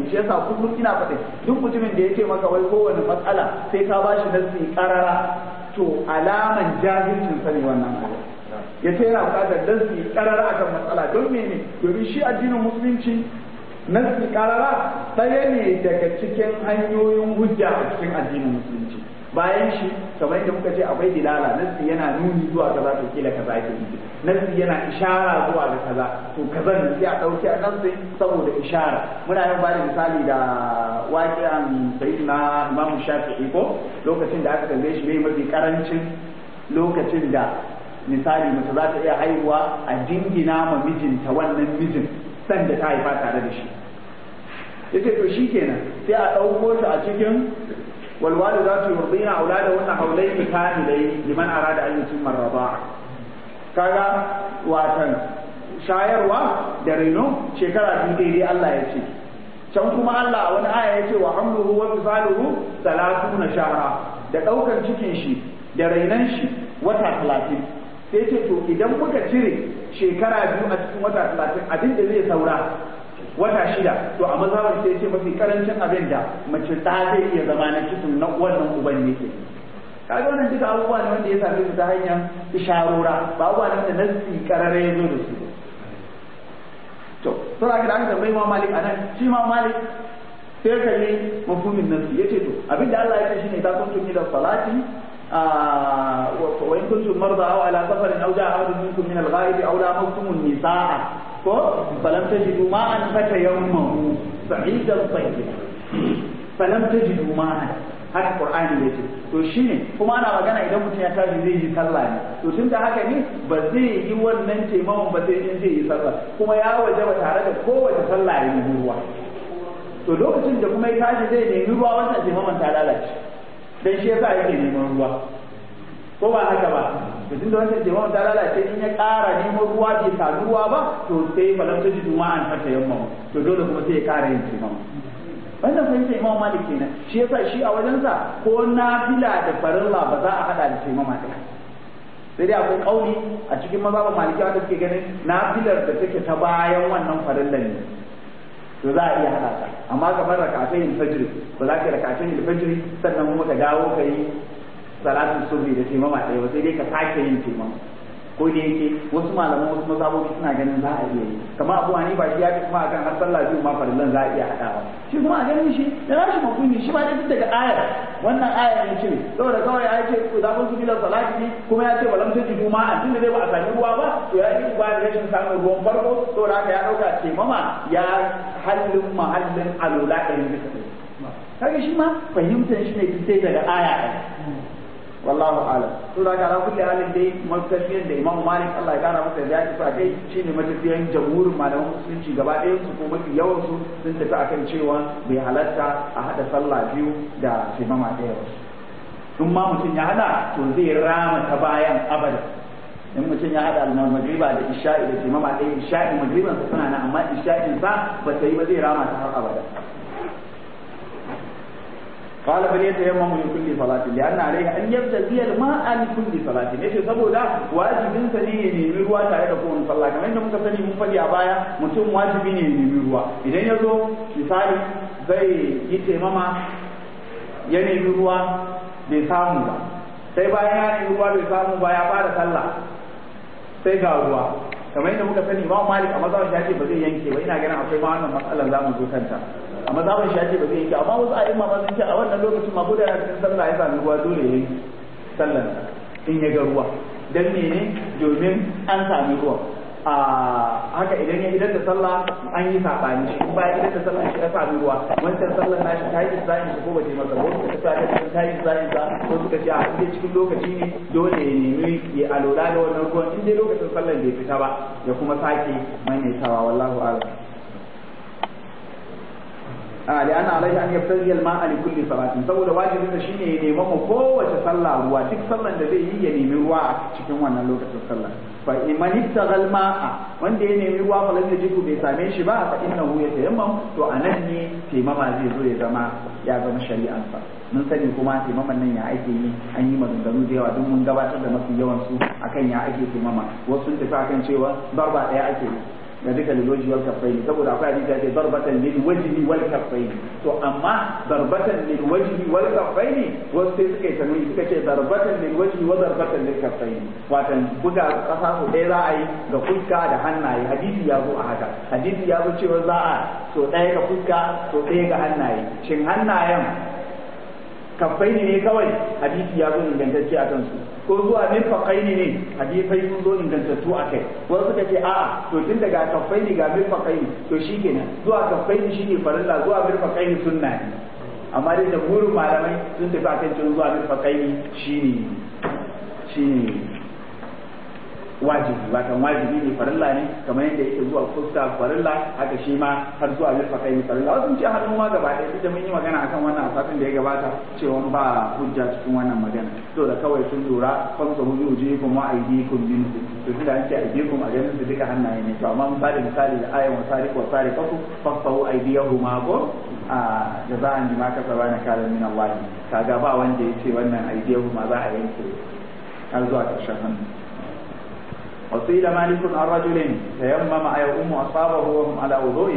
shi yasa kullum ina faɗi duk mutumin da yake maka wai kowane matsala sai ka bashi nasi karara to alaman jahilcin sa ne wannan abu ya ce yana buƙatar nasi karara akan matsala don mene domin shi addinin musulunci nasi karara ɗaya ne daga cikin hanyoyin hujja a cikin addinin musulunci bayan shi kamar yadda muka ce akwai dilala nasi yana nuni zuwa kaza to kila kaza yake nufi nasi yana ishara zuwa ga kaza to kaza ne sai a dauke a nasi saboda ishara muna yin bada misali da waqi'an sayyidina Imam Shafi'i ko lokacin da aka tambaye shi mai mafi karancin lokacin da misali mace za ta iya haihuwa a dingina ma mijinta wannan mijin san da ta haifa tare da shi yace to shikenan sai a dauko shi a cikin والوالدات يرضين أولادهن حولين كاملين لمن أراد أن يتم الرضاعة kaga watan shayarwa da reno shekara biyu daidai Allah ya ce can kuma Allah a wani aya ya ce wa hamluhu wa fisaluhu salatuna shahra da daukan cikin shi da rainan shi wata talatin sai ce to idan muka cire shekara biyu a cikin wata talatin abin da zai saura wata shida to a mazhabar sai ce mafi karancin abin da mace ta zai iya zama na cikin na wannan uban yake kaga wannan duka abubuwa ne wanda ya same su ta hanyar isharora ba abubuwa ne wanda nasi karare ya zo da su to sura ga aka tambayi ma malik anan shi ma malik sai ka yi mafhumin nasi yace to abin da Allah ya ce shine ta kuntum ila salati وإن كنتم مرضى أو على سفر أو جاء أحد منكم من الغائب أو لامستم النساء فلم تجدوا ماء فتيمموا صعيدا طيبا فلم تجدوا ماء haka qur'ani ya ce to shine kuma ana magana idan mutum ya tashi zai yi sallah ne to tunda haka ne ba zai yi wannan taimakon ba sai in zai yi sallah kuma ya waje ba tare da kowace sallah ya yi ruwa to lokacin da kuma ya tashi zai nemi ruwa wannan taimakon ta lalace dan shi yasa yake neman ruwa ko ba haka ba to tunda wannan jama'a ta lalace in ya ƙara neman ruwa bai samu ruwa ba to sai falam ta ji duma an fata yamma to dole kuma sai ya ƙara yin taimama wannan fahimta imam malik kenan shi yasa shi a wajensa ko nafila da farilla ba za a hada da taimama ɗaya sai dai akwai kauli a cikin mazhabin maliki wanda suke ganin nafilar da take ta bayan wannan farillan ne to za a iya haɗa ta amma kamar rakatayn fajr ba za ka yi rakatayn fajr sannan kuma ka dawo ka yi salatul subhi da taimama ɗaya ba sai dai ka sake yin taimama ko da yake wasu malaman wasu mazhabobi suna ganin za a iya yi kamar abu hani ba shi ya fi kuma akan har sallah biyu ma farillan za a iya haɗawa shi kuma a ganin shi da rashi mafuni shi ma dai daga ayar wannan ayar ne ce saboda kawai ya ce ku za ku bila salati ne kuma ya ce ba lam tajidu ma a tunda dai ba a sami ruwa ba to ya yi ba da rashin samun ruwan farko saboda haka ya ɗauka taimama ya hallin mahallin alula ɗari bisa ɗari kaga shi ma fahimtar shi ne sai daga aya ɗaya wallahu alam to da gara kulli halin dai matafiyan da Imam Malik Allah ya kara masa zaki sa kai shine matafiyan jamhurin malaman musulunci gaba ɗayan su ko mafi yawan su sun tafi akan cewa bai halatta a hada sallah biyu da imama ɗaya ba in ma mutum ya hada to zai rama ta bayan abada in mutum ya hada magriba da isha'i da imama ɗaya isha'i magriban sa suna nan amma isha'in sa ba ta yi ba zai rama ta har abada قال فليتيمم لكل صلاة لأن عليه أن يبتغي الماء لكل صلاة yace saboda wajibin sa ne ya nemi ruwa tare da kowane sallah kamar yadda muka sani mun faɗi a baya mutum wajibi ne ya nemi ruwa idan ya zo misali zai yi taimama ya nemi ruwa bai samu ba sai bayan ya nemi ruwa bai samu ba ya fara sallah sai ga ruwa kamar yadda muka sani Imam Malik a mazhabin ya ce ba zai yanke ba ina ganin akwai ma wannan matsalar za mu zo kanta a mazhabin shi ba zai yanke amma wasu a imma sun ce a wannan lokacin ma gudanar cikin sallah ya sami ruwa dole ya yi sallan in ya ga ruwa dan mene domin an sami ruwa a haka idan ya idan da sallah an yi sabani shi bayan idan da sallah shi ya sami ruwa wancan sallar nashi ta yi zayin shi ko ba ta masa wasu suka sa ta yi zayin sa ko suka ce a inda cikin lokaci ne dole ya nemi ya alola da wannan ruwan in dai lokacin sallar bai fita ba ya kuma sake maimaitawa wallahu a'lam لأن عليه أن يبتغي الماء لكل صلاة saboda wajibin da shine ya nemi mu kowace sallah ruwa duk sallan da zai yi ya nemi ruwa a cikin wannan lokacin sallah fa iman ittaghal ma'a wanda ya nemi ruwa fa lalle jiku bai same shi ba fa innahu yatayammam to anan ne taimama zai zo ya zama ya zama shari'an sa mun sani kuma taimaman nan ya ake yi an yi maganganu da yawa duk mun gabatar da mafi yawan su akan ya ake taimama wasu sun tafi akan cewa barba daya ake yi ga duka lilwaji wal kaffaini saboda akwai hadisi yake darbatan lil wajhi wal kaffaini to amma darbatan lil wajhi wal kaffaini wasu sai suka yi tanwi suka ce darbatan lil wajhi wa darbatan lil kaffaini watan buga kasa so ɗaya za a yi ga fuska da hannaye hadisi ya zo a haka hadisi ya zo cewa za a so ɗaya ga fuska so ɗaya ga hannaye shin hannayen kaffaini ne kawai hadisi ya zo ingantacce a kansu ko zuwa mirfaqaini ne hadisai sun zo ingantattu a kai wasu suka ce a'a to tun daga kaffaini ga mirfaqaini to shikenan zuwa kaffaini shine farilla zuwa mirfaqaini sunna ne amma dai jamhurin malamai sun tafi akan cewa zuwa mirfaqaini shine shine wajibi watan wajibi ne farilla ne kamar yadda yake zuwa fuska farilla haka shi ma har zuwa mirfaqai ne farilla wasu ce hannu ma gaba ɗaya duk da mun yi magana akan wannan a satin da ya gabata cewa ba hujja cikin wannan magana to da kawai sun lura famsa hu yujikum wa aydikum min to tunda an ce aydikum a ganin su duka hannaye ne to amma mun bada misali da ayan wa sariq wa sariqatu fasahu aydiyahuma ko a jaza'an bima kasaba na kalan min Allah kaga ba wanda ya ce wannan aydiyahuma za a yanke har zuwa ƙarshen hannu وقيل مالك عن رجل تيمم يؤم أصابه وهم على وضوء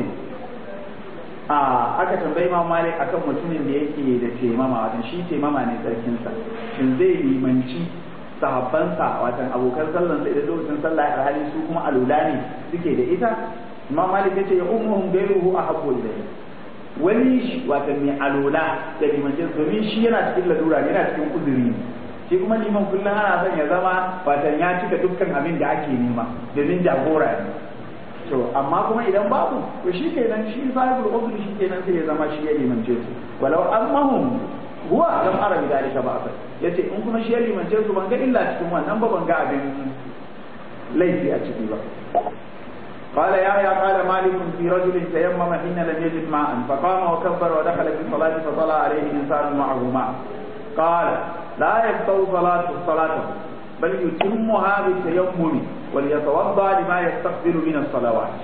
a aka tambayi ma malik akan mutumin da yake da temama watan shi temama ne tsarkinsa shin zai limanci sahabbansa watan abokan sallan sa idan lokacin sallah a hali su kuma alula ne suke da ita imam malik yace ya ummuhum gairuhu ahabbu ilayhi wani shi watan mai alula da limancin domin shi yana cikin ladura yana cikin uzuri shi kuma liman kullum ana son ya zama watan ya cika dukkan abin da ake nema domin jagora ne to amma kuma idan babu to shi kenan shi sahibul uzri shi kenan sai ya zama shi ya limance su walau annahum huwa lam ara bi dalika ba yace in kuma shi ya limance su ban ga illa cikin wannan ba ban ga abin laifi a ciki ba قال يحيى قال مالك في رجل تيمم حين لم يجد ماء فقام وكبر ودخل في الصلاة فطلع عليه إنسان معه ماء قال لا يقطع صلاة صلاته بل يتمها بالتيمم وليتوضا لما يستقبل من الصلوات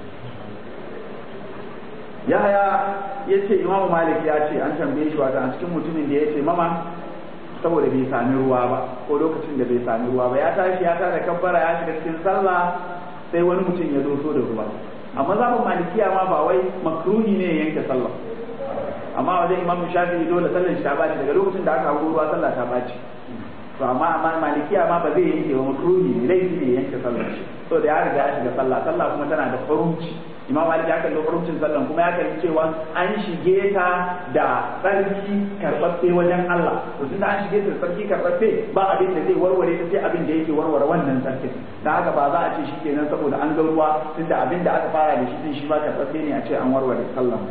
yahaya ya ce imamu malik ya ce an tambaye shi wata a cikin mutumin da ya ce mama saboda bai sami ruwa ba ko lokacin da bai sami ruwa ba ya tashi ya tada kabbara ya shiga cikin sallah sai wani mutum ya doso da ruwa amma zaɓin malikiya ma ba wai makruhi ne ya yanke sallah amma wajen imamu shafi'i dole sallar shi ta baci daga lokacin da aka hawo ruwa sallah ta baci to amma amma malikiya ma ba zai yanke ba makruhi ne laifi ne yanke sallar shi to da ya riga ya shiga sallah sallah kuma tana da faruci imam malik ya kalli farucin sallan kuma ya kalli cewa an shige ta da tsarki karɓaɓɓe wajen Allah to tunda an shige ta da tsarki karɓaɓɓe ba abin da zai warware ta sai abin da yake warware wannan tsarkin da haka ba za a ce shikenan saboda an ga ruwa tunda abin da aka fara da shi din shi ba karɓaɓɓe ne a ce an warware sallan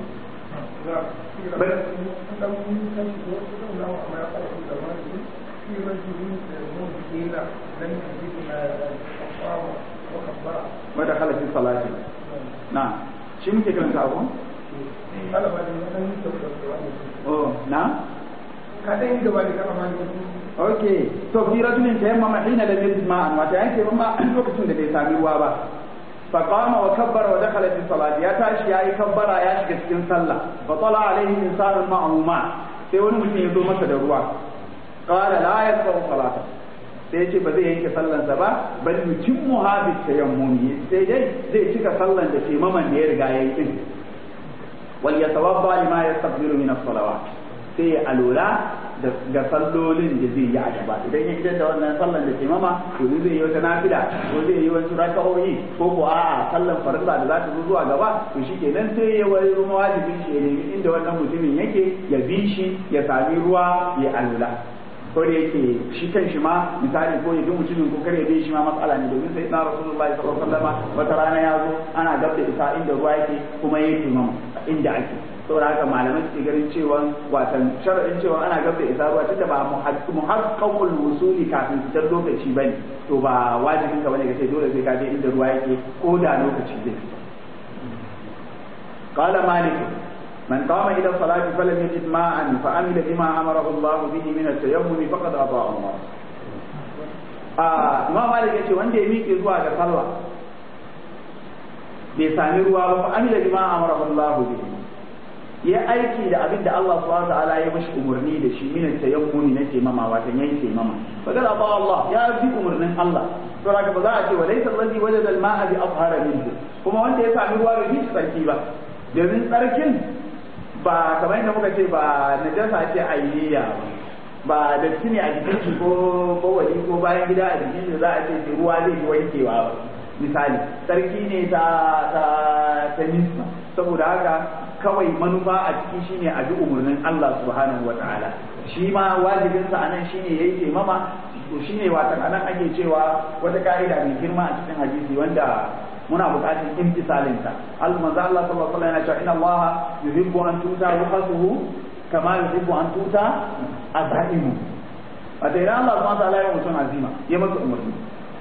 ودخل في صلاة نعم شو ممكن كلام تعرفون؟ أوه نعم kaɗan gaba da kama mani ok to fi rajulin tayammama hina lam yajid ma'an wata yanke ma lokacin da bai sami ruwa ba fa qama wa kabbara wa dakhala fi salati ya tashi yayi kabbara ya shiga cikin sallah fa tala alaihi insanun ma'ahu ma sai wani mutum ya zo masa da ruwa qala la yaqra'u salata sai ce ba zai yanke sallansa ba bal yutimmu ha bi tayammumi sai dai zai cika sallan da taimaman da ya riga ya yi din wal yatawadda lima yastaqbilu min as-salawat sai ya alura ga sallolin da zai yi a gaba idan ya idan da wannan sallan da taimama to zai yi wata nafila ko zai yi wasu raka'o'i ko ko a'a sallan farilla da za ta zo zuwa gaba to shikenan sai ya wani ruwa wajibin shi ya nemi inda wannan mutumin yake ya bi shi ya sami ruwa ya alula ko da yake shi kan shi ma misali ko ya bi mutumin ko kare bi shi ma matsala ne domin sai na rasulullahi sallallahu alaihi wasallam wata rana ya zo ana gab da isa inda ruwa yake kuma yake mama inda ake saboda haka malamai suke ganin cewa watan sharadin cewa ana gab da isa ruwa tunda ba muhaqqaqul wusuli kafin fitar lokaci bane to ba wajibin ka bane ka ce dole sai ka je inda ruwa yake ko da lokaci zai قال مالك من قام إلى الصلاة فلم يجد ماء فعمل بما أمره الله به من التيمم فقد أطاع الله آه ما مالك يقول وان دي ميكي زوا ga sallah bai sami ruwa ba fa amila bima amara Allah bihi ya aiki da abin da Allah subhanahu wa ta'ala ya mashi umarni da shi min tayammuni na taimama wata yayin taimama fa kada ba Allah ya bi umarnin Allah to haka ba za a ce wa laysa allazi wajada al-ma'a bi afhara minhu ko kuma wanda ya sami ruwa bai fi tsarki ba domin tsarkin ba kamar yadda muka ce ba najasa ce ayyiya ba da ne a jikin shi ko bawali ko bayan gida a jikin shi za a ce ruwa zai yi wankewa ba misali tsarki ne ta ta ta nisba saboda haka kawai manufa a ciki shine a bi umarnin Allah subhanahu wa ta'ala shi ma wajibinsa anan shine yayi taimama to shine watan anan ake cewa wata ka'ida mai girma a cikin hadisi wanda muna buƙatar imtisalin ta Allah manzo Allah sallallahu alaihi wasallam yana cewa inna Allah yuhibbu an tuta ruhasuhu kama yuhibbu an tuta azaimu wata idan Allah subhanahu wa ta'ala ya mutum azima ya masa umarni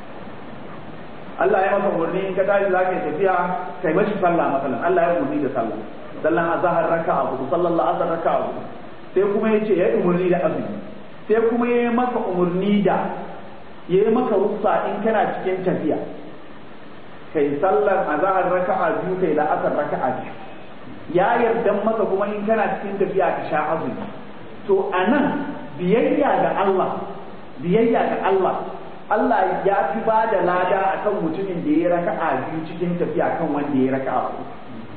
Allah ya masa umarni in ka tashi za ka yi tafiya kai mashi sallah masalan Allah ya umarni da sallah sallan azhar raka'a hudu sallan la'asar raka'a hudu sai kuma ya ce ya umarni da azumi sai kuma ya yi maka umarni da ya yi maka rufsa in kana cikin tafiya kai sallar azhar raka'a biyu kai la'asar raka'a biyu ya yarda maka kuma in kana cikin tafiya ka sha azumi to anan biyayya ga Allah biyayya ga Allah Allah ya fi ba da lada akan mutumin da ya raka'a biyu cikin tafiya kan wanda ya raka'a uku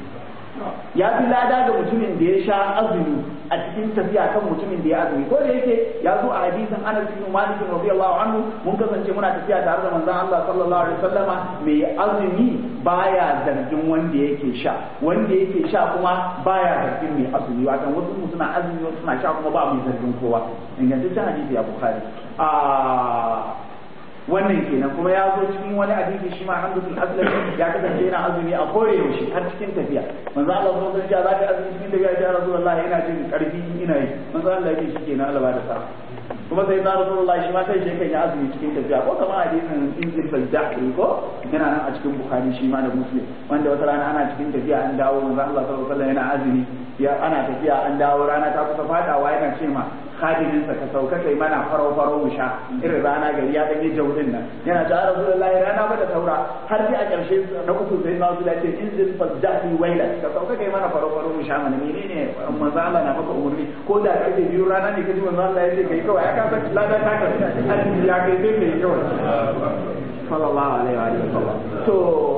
ya fi lada ga mutumin da ya sha azumi a cikin tafiya kan mutumin da ya azumi ko da yake ya zo a hadisin Anas bin Malik radiyallahu anhu mun kasance muna tafiya tare da manzon Allah sallallahu alaihi wasallama mai azumi baya zargin wanda yake sha wanda yake sha kuma baya zargin mai azumi wato wasu suna azumi wasu suna sha kuma ba mai zargin kowa ingantaccen hadisi a Bukhari a wannan kenan kuma ya zo cikin wani hadisi shi ma hamdul aslami ya kasance yana azumi a kore yaushe har cikin tafiya manzo Allah sallallahu alaihi wasallam ya azumi cikin tafiya ya Rasulullah yana jin karfi ina yi manzo Allah ya shi kenan Allah ba da sa kuma sai da Rasulullah shi ma kai shi kan ya azumi cikin tafiya ko kamar hadisin injil sajdah ko yana nan a cikin Bukhari shi ma da Muslim wanda wata rana ana cikin tafiya an dawo manzo Allah sallallahu alaihi wasallam yana azumi ya ana tafiya an dawo rana ta kusa fadawa yana ce ma khadiminsa ka sauka kai mana farau farau mu sha irin rana gari ya ɗanyi jaurin nan yana ta rasulullahi rana ba da saura har sai a ƙarshe na uku sai na zuwa ce in zil fasdahli waila ka sauka kai mana farau farau mu sha mana menene manzo Allah na maka umurni ko da kake biyu rana ne kaji manzo Allah ya ce kai kawai ya ka san lada ta ka hadisi ya kai sai kai kawai sallallahu alaihi wa sallam to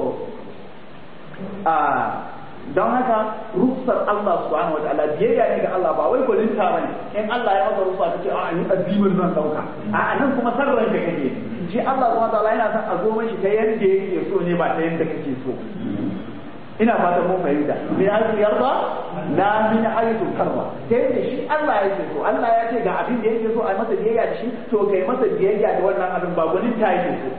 a don haka ruksar Allah subhanahu wataala biyayya ne ga Allah ba wai gwaninta bane in Allah ya maka ruksa kace a ni addinin zan dauka a nan kuma sarran ka kake shi Allah subhanahu wataala yana son a zo mashi ta yanda yake so ne ba ta yanda kake so ina fatan mun fahimta min haythu yarda la min haythu karra ta yadda shi Allah yake so Allah ya ce ga abin da yake so a masa biyayya da shi to kai masa biyayya da wannan abin ba gwaninta yake so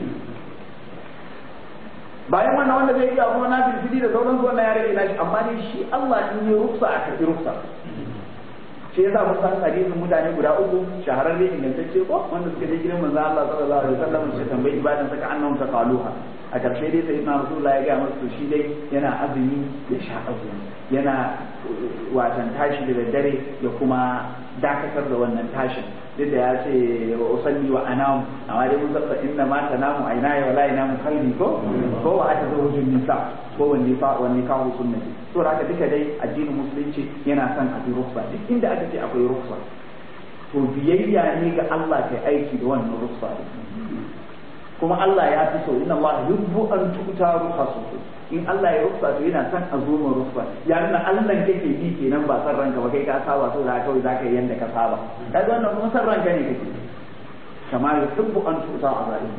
bayan wannan wanda zai iya kuma na filfili da sauransu wannan ya rage nashi amma dai shi Allah in yi rufsa a karɓi rufsa shi yasa mun san hadisin mutane guda uku shahararre ingantacce ko wanda suka je gidan manzo Allah sallallahu alaihi wasallam suka tambayi ibadan saka annahum taqaluha a karshe dai sai na rasulullah ya ga musu shi dai yana azumi ya sha azumi yana watan tashi da daddare ya kuma dakatar da wannan tashin duk da ya ce wa usalli wa anam amma dai mun sassa inna ma tanamu aina ya wala yanamu qalbi ko ko wa ata zawjun nisa ko wani fa wani kawo sunnati to haka duka dai addinin musulunci yana son a bi ruksa duk inda aka ce akwai ruksa to biyayya ne ga Allah kai aiki da wannan ruksa kuma Allah ya fi so inna Allah yubbu an tuta rukhasuhu in Allah ya ruksa to yana son a zo mu ruksa ya nuna Allah kake bi kenan ba san ranka ba kai ka saba so da kawai zaka yi yanda ka saba kaga wannan kuma san ranka ne kake kama yubbu an tuta azalim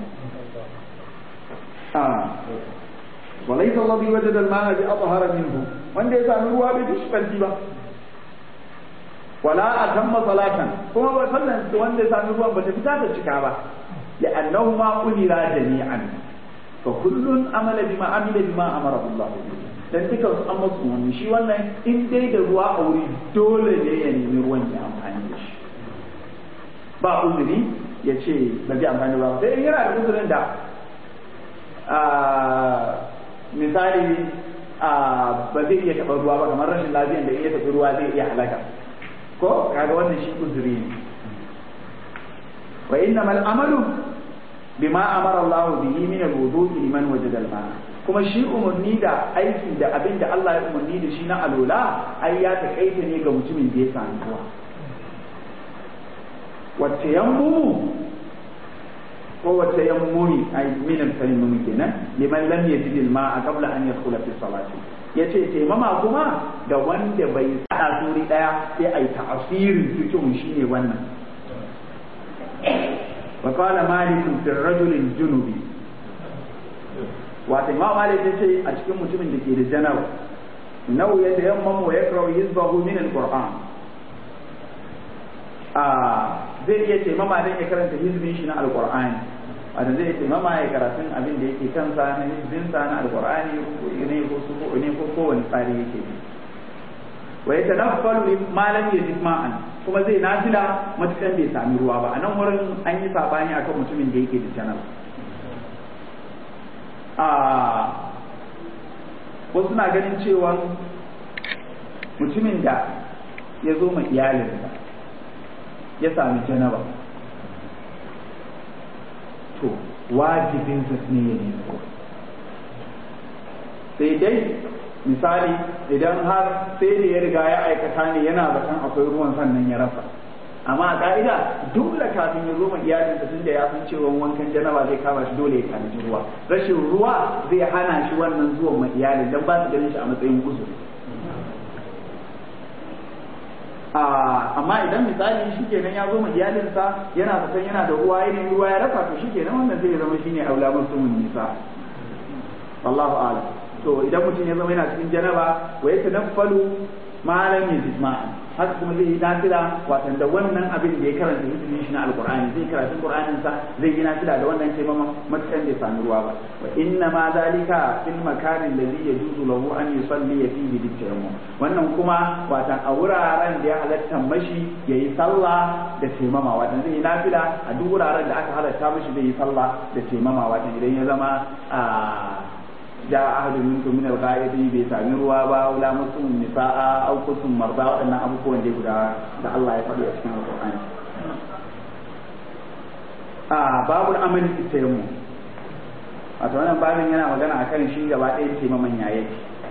ah وليس الذي وجد الماء بأطهر منه wanda ya sami ruwa bai fi shi ba wala a tamma salatan kuma ba sallan wanda ya sami ruwan ba ta fita ta cika ba ya annahu ma umira jami'an fa kullun amala bima amila bima amara Allah dan duka su an masu wani shi wannan in dai da ruwa a wuri dole ne ya nemi ruwan ya amfani da shi ba uzuri ya ce ba zai amfani ba sai yana da uzurin da misali ba zai iya taɓa ruwa ba kamar rashin lafiyan da iya taɓa ruwa zai iya halaka ko kaga wannan shi uzuri ne wa innamal amalu bima amara Allah bihi min al-wudu'i liman wajada al-ma'a kuma shi umarni da aiki da abin da Allah ya umarni da shi na alola ai ya takaita ne ga mutumin da ya sami ruwa wacce yammu kowace yammuni ay min al-tayammum kenan liman lam yajid al-ma'a qabla an yadkhula fi salati yace taimama kuma ga wanda bai sada suri daya sai ai ta'asirin fikihun shine wannan wa qala malik fi ar-rajul al-junubi wato imam malik yace a cikin mutumin da ke da janaba nau ya tayammamu wa yakrau hizbahu min al-qur'an a zai iya taimama don ya karanta hizbin shi na alkur'ani wanda zai iya taimama ya karatun abin da yake kansa na hizbinsa na alkur'ani ne ko su ne ko kowane tsari yake bi wa ya tanaffalu malam ya ma'an kuma zai nafila matukan bai sami ruwa ba a nan wurin an yi sabani akan mutumin da yake da janar a wasu na ganin cewa mutumin da ya zo ma iyalinsa ya sami janaba to wajibinsa ne ya nemo sai dai misali idan har sai da ya riga ya aikata ne yana zaton akwai ruwan sannan ya rasa amma a ka'ida dole kafin ya zo ma iyalinsa tunda ya san cewa wankan janaba zai kama shi dole ya tanaji ruwa rashin ruwa zai hana shi wannan zuwan ma iyalin dan ba su ganin shi a matsayin uzuri amma idan misali shi kenan ya zo ma iyalinsa yana zaton yana da ruwa yayin ruwa ya rasa to shi kenan wannan zai zama shine aula musulmin nisa wallahu a'lam to idan mutum ya zama yana cikin janaba wa ya tanaffalu ma lam yajid ma'an haka kuma zai yi nafila watan da wannan abin da ya karanta hizbin shi na alqur'ani zai karanta qur'anin sa zai yi nafila da wannan taimama matakan bai sami ruwa ba wa inna ma zalika fil makanin alladhi yajuzu lahu an yusalli fihi bi tayammum wannan kuma watan a wuraren da ya halatta mashi yayi sallah da taimama watan zai yi nafila a duk wuraren da aka halatta mashi zai yi sallah da taimama watan idan ya zama a ja ahadu minkum min al-ghaidi bai sami ruwa ba wala mutum nisaa aw kuntum marda wadannan abubuwan da guda da Allah ya faɗi a cikin Al-Qur'ani a babul amali tayammum wato wannan babin yana magana akan shi gaba ɗaya ce maman yaye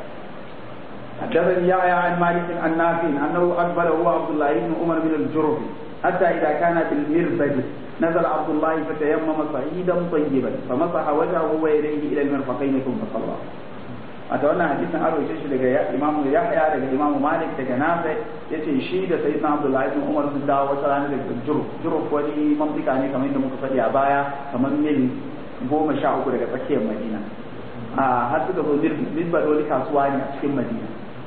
حدثني يحيى عن مالك عن نافع انه اقبل هو عبد الله بن عمر بن الجرف حتى اذا كان في المربد نزل عبد الله فتيمم صعيدا طيبا فمسح وجهه ويديه الى المرفقين ثم صلى a ta wannan hadisin an roce shi daga imamu yahya daga imamu malik daga nafi ya ce shi da sayyidina abdullahi bin umar sun dawo wata rana daga juruf juruf wani mamlika ne kamar yadda muka faɗi a baya kamar mil goma sha uku daga tsakiyar madina a har suka zo lisbar wani kasuwa ne a cikin madina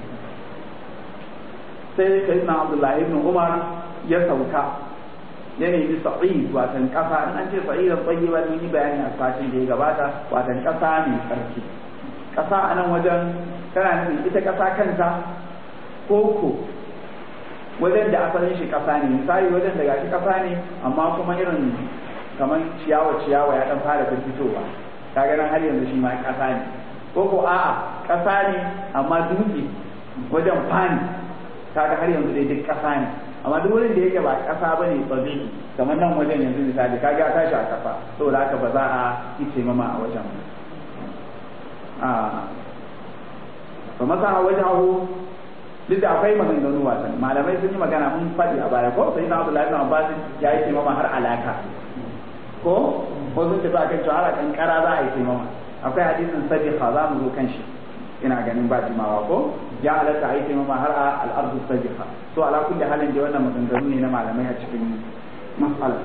sai sayyidina abdullahi bin umar ya sauka ya nemi sa'id watan kasa in an ce sa'idan tayyiba mun yi bayani a satin da ya gabata watan kasa mai tsarki kasa a nan wajen tana nufin ita kasa kanta koko wajen da asalin shi kasa ne misali wajen da gashi kasa ne amma kuma irin kamar ciyawa ciyawa ya dan fara fitowa kaga nan har yanzu shi ma kasa ne koko a'a kasa ne amma dutse wajen fani kaga har yanzu dai duk kasa ne amma duk wurin da yake ba kasa ba ne tsabi kamar nan wajen yanzu misali kaga ya tashi a kasa saboda haka ba za a yi taimama a wajen a ba masa a wajen abu duk da akwai maganganu wasan malamai sun yi magana mun faɗi a baya ko sai na Abdullahi bin Abbas ya yi taimama har alaka ko ko sun tafi akan cewa har kankara za a yi taimama akwai hadisin sadiqa za mu zo kan shi ina ganin ba jimawa ko ya halatta a yi taimama har a al'arzu sadiqa to ala kulli halin da wannan maganganu ne na malamai a cikin mas'ala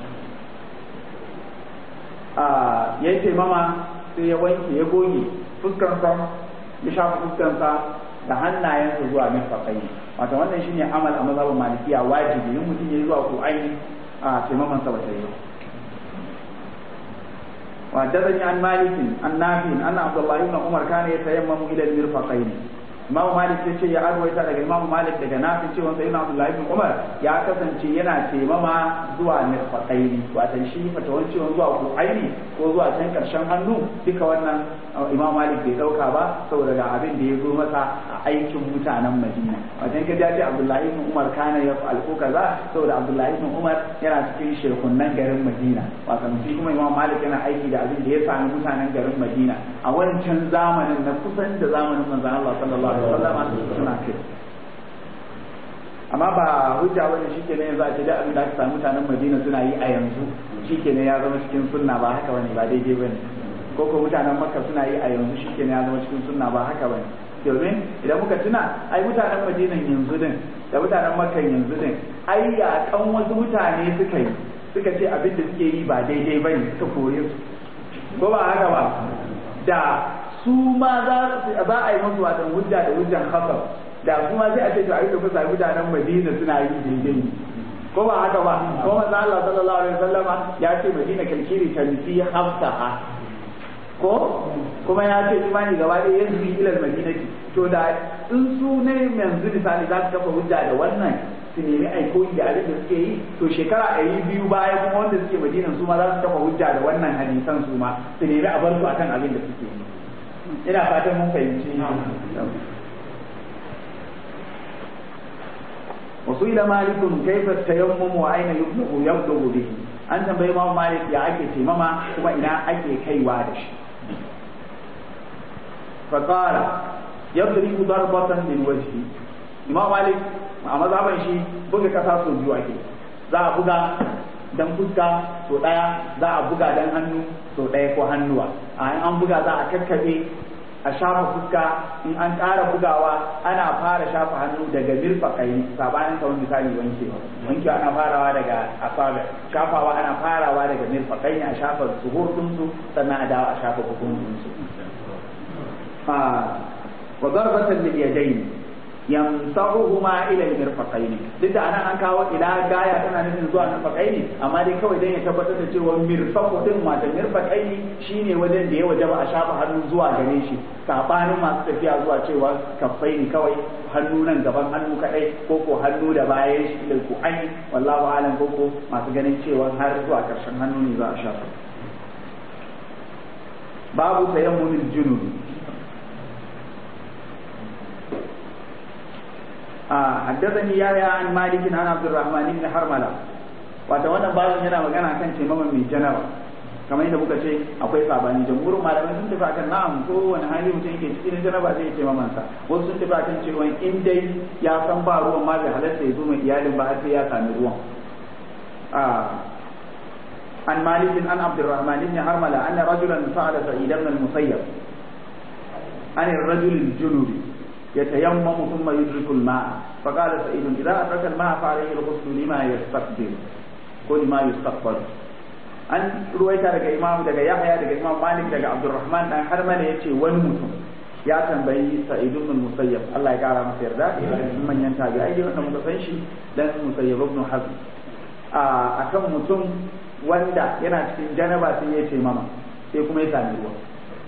a ya yi taimama sai ya wanke ya goge fuskansa ya shafa fuskansa da hannayensa zuwa mirfaƙai wato wannan shine amal a mazhabin malikiya wajibi in mutum ya yi zuwa ko aini a taimamansa ba ta yi ba وحدثني عن مالك عن نافع ان عبد الله بن عمر كان يتيمم الى المرفقين Imam Malik ya ce ya arwaita daga Imam Malik daga Nafi cewa sai na Abdullahi bin Umar ya kasance yana taimama zuwa mirfaqaini wato shi fatawan cewa zuwa ku'aini ko zuwa can karshen hannu duka wannan Imam Malik bai dauka ba saboda ga abin da ya zo masa a aikin mutanen Madina wajen ka ce Abdullahi bin Umar kana ya fa'al ko kaza saboda Abdullahi bin Umar yana cikin shekunan garin Madina wato shi kuma Imam Malik yana aiki da abin da ya sami mutanen garin Madina a wancan zamanin na kusan da zamanin manzon Allah sallallahu alaihi wasallam suna kai amma ba hujja bane shikenan yanzu a ce da abin da aka samu mutanen Madina suna yi a yanzu shikenan ya zama cikin sunna ba haka bane ba daidai bane ko ko mutanen Makka suna yi a yanzu shikenan ya zama cikin sunna ba haka bane domin idan muka tuna ai mutanen Madina yanzu din da mutanen Makka yanzu din ai yakan wasu mutane suka yi suka ce abin da suke yi ba daidai bane suka kore su ko ba haka ba da su ma za a yi musu watan hujja da hujjan khasar da kuma sai a ce to a yi tafi sami mutanen Madina suna yi daidai ko ba haka ba ko manzo Allah sallallahu alaihi wasallama ya ce Madina kalkiri tanfi hafsaha ko kuma ya ce imani gaba ɗaya yanzu bi ilal madinati to da in su ne yanzu misali za su kafa hujja da wannan su nemi aikoyi da abin da suke yi to shekara ɗari biyu baya kuma wanda suke madinan su ma za su kafa hujja da wannan hadisan su ma su nemi a bar su akan abin da suke yi ina fatan mun fahimci wasu ila malikun kaifa tayammum wa aina yublu yabdu bihi an tambayi Imam Malik ya ake taimama kuma ina ake kaiwa da shi fa qala yadribu darbatan min wajhi Imam Malik a mazhaban shi buga kasa so biyu ake za a buga dan fuska so daya za a buga dan hannu so daya ko hannuwa a an buga za a kakkabe a shafa fuska in an ƙara bugawa ana fara shafa hannu daga mirfaƙai sabanin kawai misali wankewa wankewa ana farawa daga asabe shafawa ana farawa daga mirfaƙai ne a shafa zuhur ɗinsu sannan a dawo a shafa bukun ɗinsu wa darbatan lil yadayn yamsahuhuma ila al-mirfaqayn duk da anan an kawo ila gaya tana nufin zuwa mirfaqayn amma dai kawai dan ya tabbatar da cewa mirfaqu din ma da mirfaqayn shine wajen da ya wajaba a shafa hannu zuwa gare shi sabanin masu tafiya zuwa cewa kaffaini kawai hannu nan gaban hannu kadai ko ko hannu da bayan shi ilal ku'ai wallahu alam ko ko masu ganin cewa har zuwa karshen hannu ne za a shafa babu tayammumul junubi حدثني يحيى عن مالك عن عبد الرحمن بن حرملة wata wannan babin yana magana kan taimaman mai janaba kamar yadda muka ce akwai sabani jamhurin malamai sun tafi akan na'am ko wani hali mutum yake cikin janaba zai taimaman sa wasu sun tafi akan cewa in dai ya san ba ruwan ma bai halatta ya zo mai iyalin ba har sai ya sami ruwan عن مالك عن عبد الرحمن بن حرملة أن رجلا سأل سعيد بن المسيب عن الرجل الجنوبي يتيمم ثم يدرك الماء فقال سعيد إذا أدرك الماء فعليه الغسل لما يستقبل كل ما يستقبل an ruwaita daga imam daga yahya daga imam malik daga abdurrahman dan harmala yace wani mutum ya tambayi sa'id ibn musayyab Allah ya kara masa yarda idan manyan tabi'ai da wanda muka san shi dan musayyab ibn hazm a akan mutum wanda yana cikin janaba sai ya ce mama sai kuma ya sami ruwa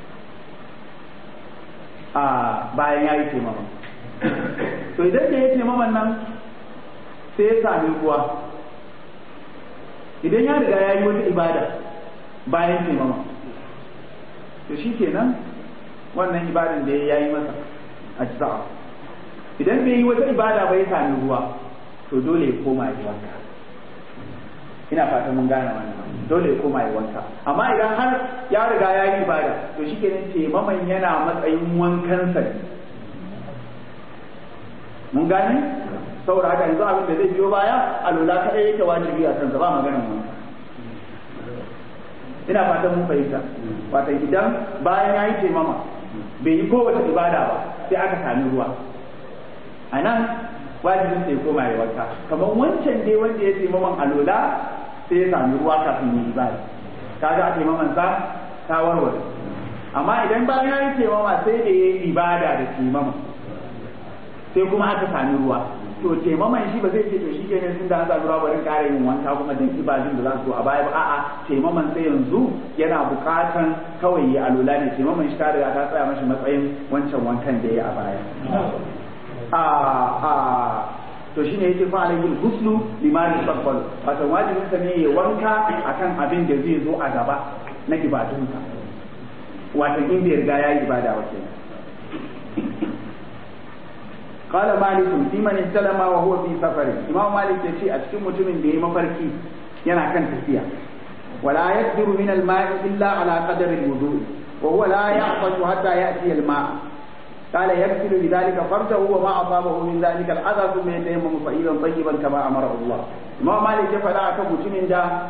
a bayan ya yi taimama to idan da ya taimaman nan sai ya sami ruwa idan ya riga ya yi wata ibada bayan taimama to shi kenan wannan ibadan da ya yi masa a sa'a idan bai yi wata ibada ba ya sami ruwa to dole ya koma ya wanka ina fatan mun gane wannan dole ya koma ya wanka amma idan har ya riga ya yi ibada to shi kenan taimaman yana matsayin wankansa ne mun gane saboda haka yanzu abin da zai biyo baya alula kadai yake wajibi a kansa ba maganan wanka ina fatan mun fahimta wata idan bayan ya yi taimama bai yi kowace ibada ba sai aka sami ruwa a nan wajibin sai koma ya wanka kamar wancan dai wanda ya taimaman alula sai ya sami ruwa kafin yi ibada kaga a taimaman sa ta warware amma idan bayan ya yi taimama sai da ya yi ibada da taimama sai kuma aka sami ruwa to taimaman shi ba zai ce to shi kenan tun da an sami ruwa bari ƙara yin wanka kuma dan ibadun da za su a baya ba a'a taimaman sai yanzu yana buƙatan kawai ya alula ne taimaman shi ta riga ta tsaya mashi matsayin wancan wankan da ya yi a baya a a to shine yake fa alayhi husnu limani taqbal wato wajibin sa ne ya wanka akan abin da zai zo a gaba na ibadunsa wato in bai riga yayi ibada wa kenan qala malik fi man istalama wa huwa fi safari imam malik yace a cikin mutumin da yayi mafarki yana kan tafiya wala yaqdiru min al-ma'i illa ala qadari al-wudu wa huwa la ya'fashu hatta ya'ti al-ma' قال يغسل بذلك فرجه وما أصابه من ذلك الأذى ثم يتيمم صعيدا طيبا كما أمره الله ما مالك فلا أكم mutumin da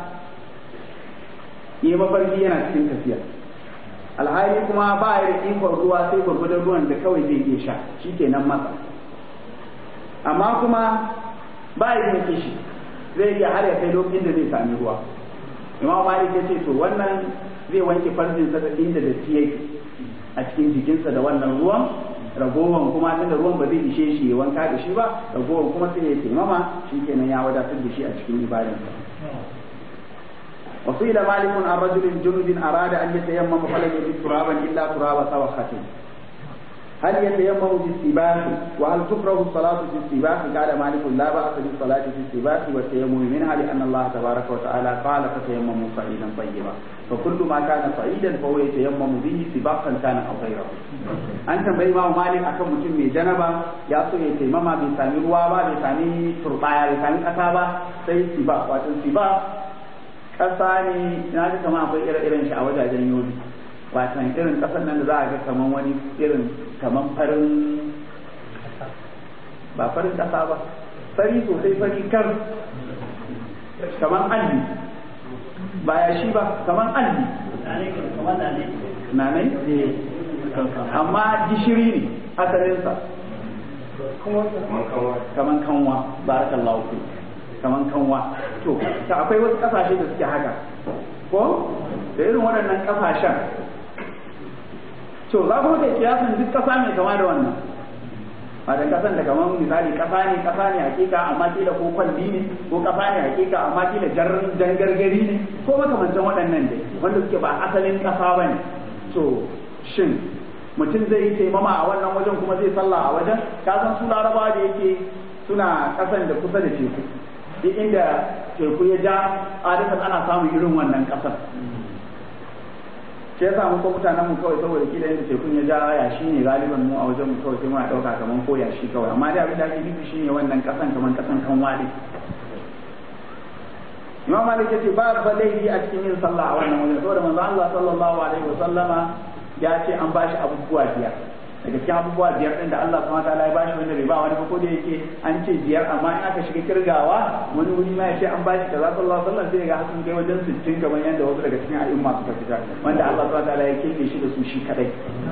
yi mafarki yana cikin tafiya alhali kuma ba ya da ikon ruwa sai gwargwadon ruwan da kawai zai iya sha shi kenan masa amma kuma ba ya da kishi zai iya har ya kai lokacin da zai sami ruwa imam malik ya ce to wannan zai wanke farjinsa da inda da yake a cikin jikinsa da wannan ruwan ragowan kuma tunda ruwan ba zai ishe shi ya wanka da shi ba ragowan kuma sai ya taimama shi kenan ya wadatar da shi a cikin ibadansa وقيل مالك عن رجل جنب أراد أن يتيمم فلم يجد ترابا إلا تراب سوخة هل يتيمم بالسباح وهل تكره الصلاة في السباح قال مالك لا بأس بالصلاة في السباح والتيمم منها لأن الله تبارك وتعالى قال فتيمموا صعيدا طيبا فكل ما كان صعيدا فهو يتيمم به سباقا كان أو غيره أنت بإمام مالك أكم متم جنبا يأتو يتيمم بسامي روابا بسامي تربايا بسامي أتابا سي سباق واتن سباق ƙasa ne na ji kama akwai ire-iren shi a wajajen yobi watan irin ƙasar nan da za a ga kaman wani irin kaman farin ba farin ƙasa ba fari sosai fari kar kaman alli ba ya shi ba kaman alli nanai amma gishiri ne asalinsa kaman kanwa barakallahu fi kaman kanwa to ta akwai wasu kasashe da suke haka ko da irin waɗannan kasashen to za ku da kiyasan duk kasa mai kama da wannan ba da kasan da kaman misali kasa ne kasa ne hakika amma kila ko kwalli ne ko kasa ne hakika amma kila jan gargari ne ko makamancin waɗannan dai wanda suke ba asalin kasa ba ne to shin mutum zai yi taimama a wannan wajen kuma zai sallah a wajen ka san su larabawa da yake suna kasan da kusa da teku duk inda teku ya ja adatan ana samun irin wannan kasar shi yasa mu ko mutanen mu kawai saboda kila yadda tekun ya ja ya shi ne galiban mu a wajen mu kawai sai muna dauka kaman ko ya shi kawai amma dai abin da ake nufi shine wannan kasan kaman kasan kan wale Imam Malik yace ba ba laifi a cikin yin sallah a wannan wajen saboda manzo Allah sallallahu alaihi wa sallama ya ce an bashi abubuwa biyar daga cikin abubuwa biyar din da Allah subhanahu wataala ya bashi wanda bai ba wani ba ko da yake an ce biyar amma in aka shiga kirgawa wani wuri ma ya ce an bashi kaza sallallahu alaihi wasallam sai ga hakan kai wajen 60 kamar yadda wasu daga cikin a'imma suka fita wanda Allah subhanahu wataala ya kebe shi da su shi kadai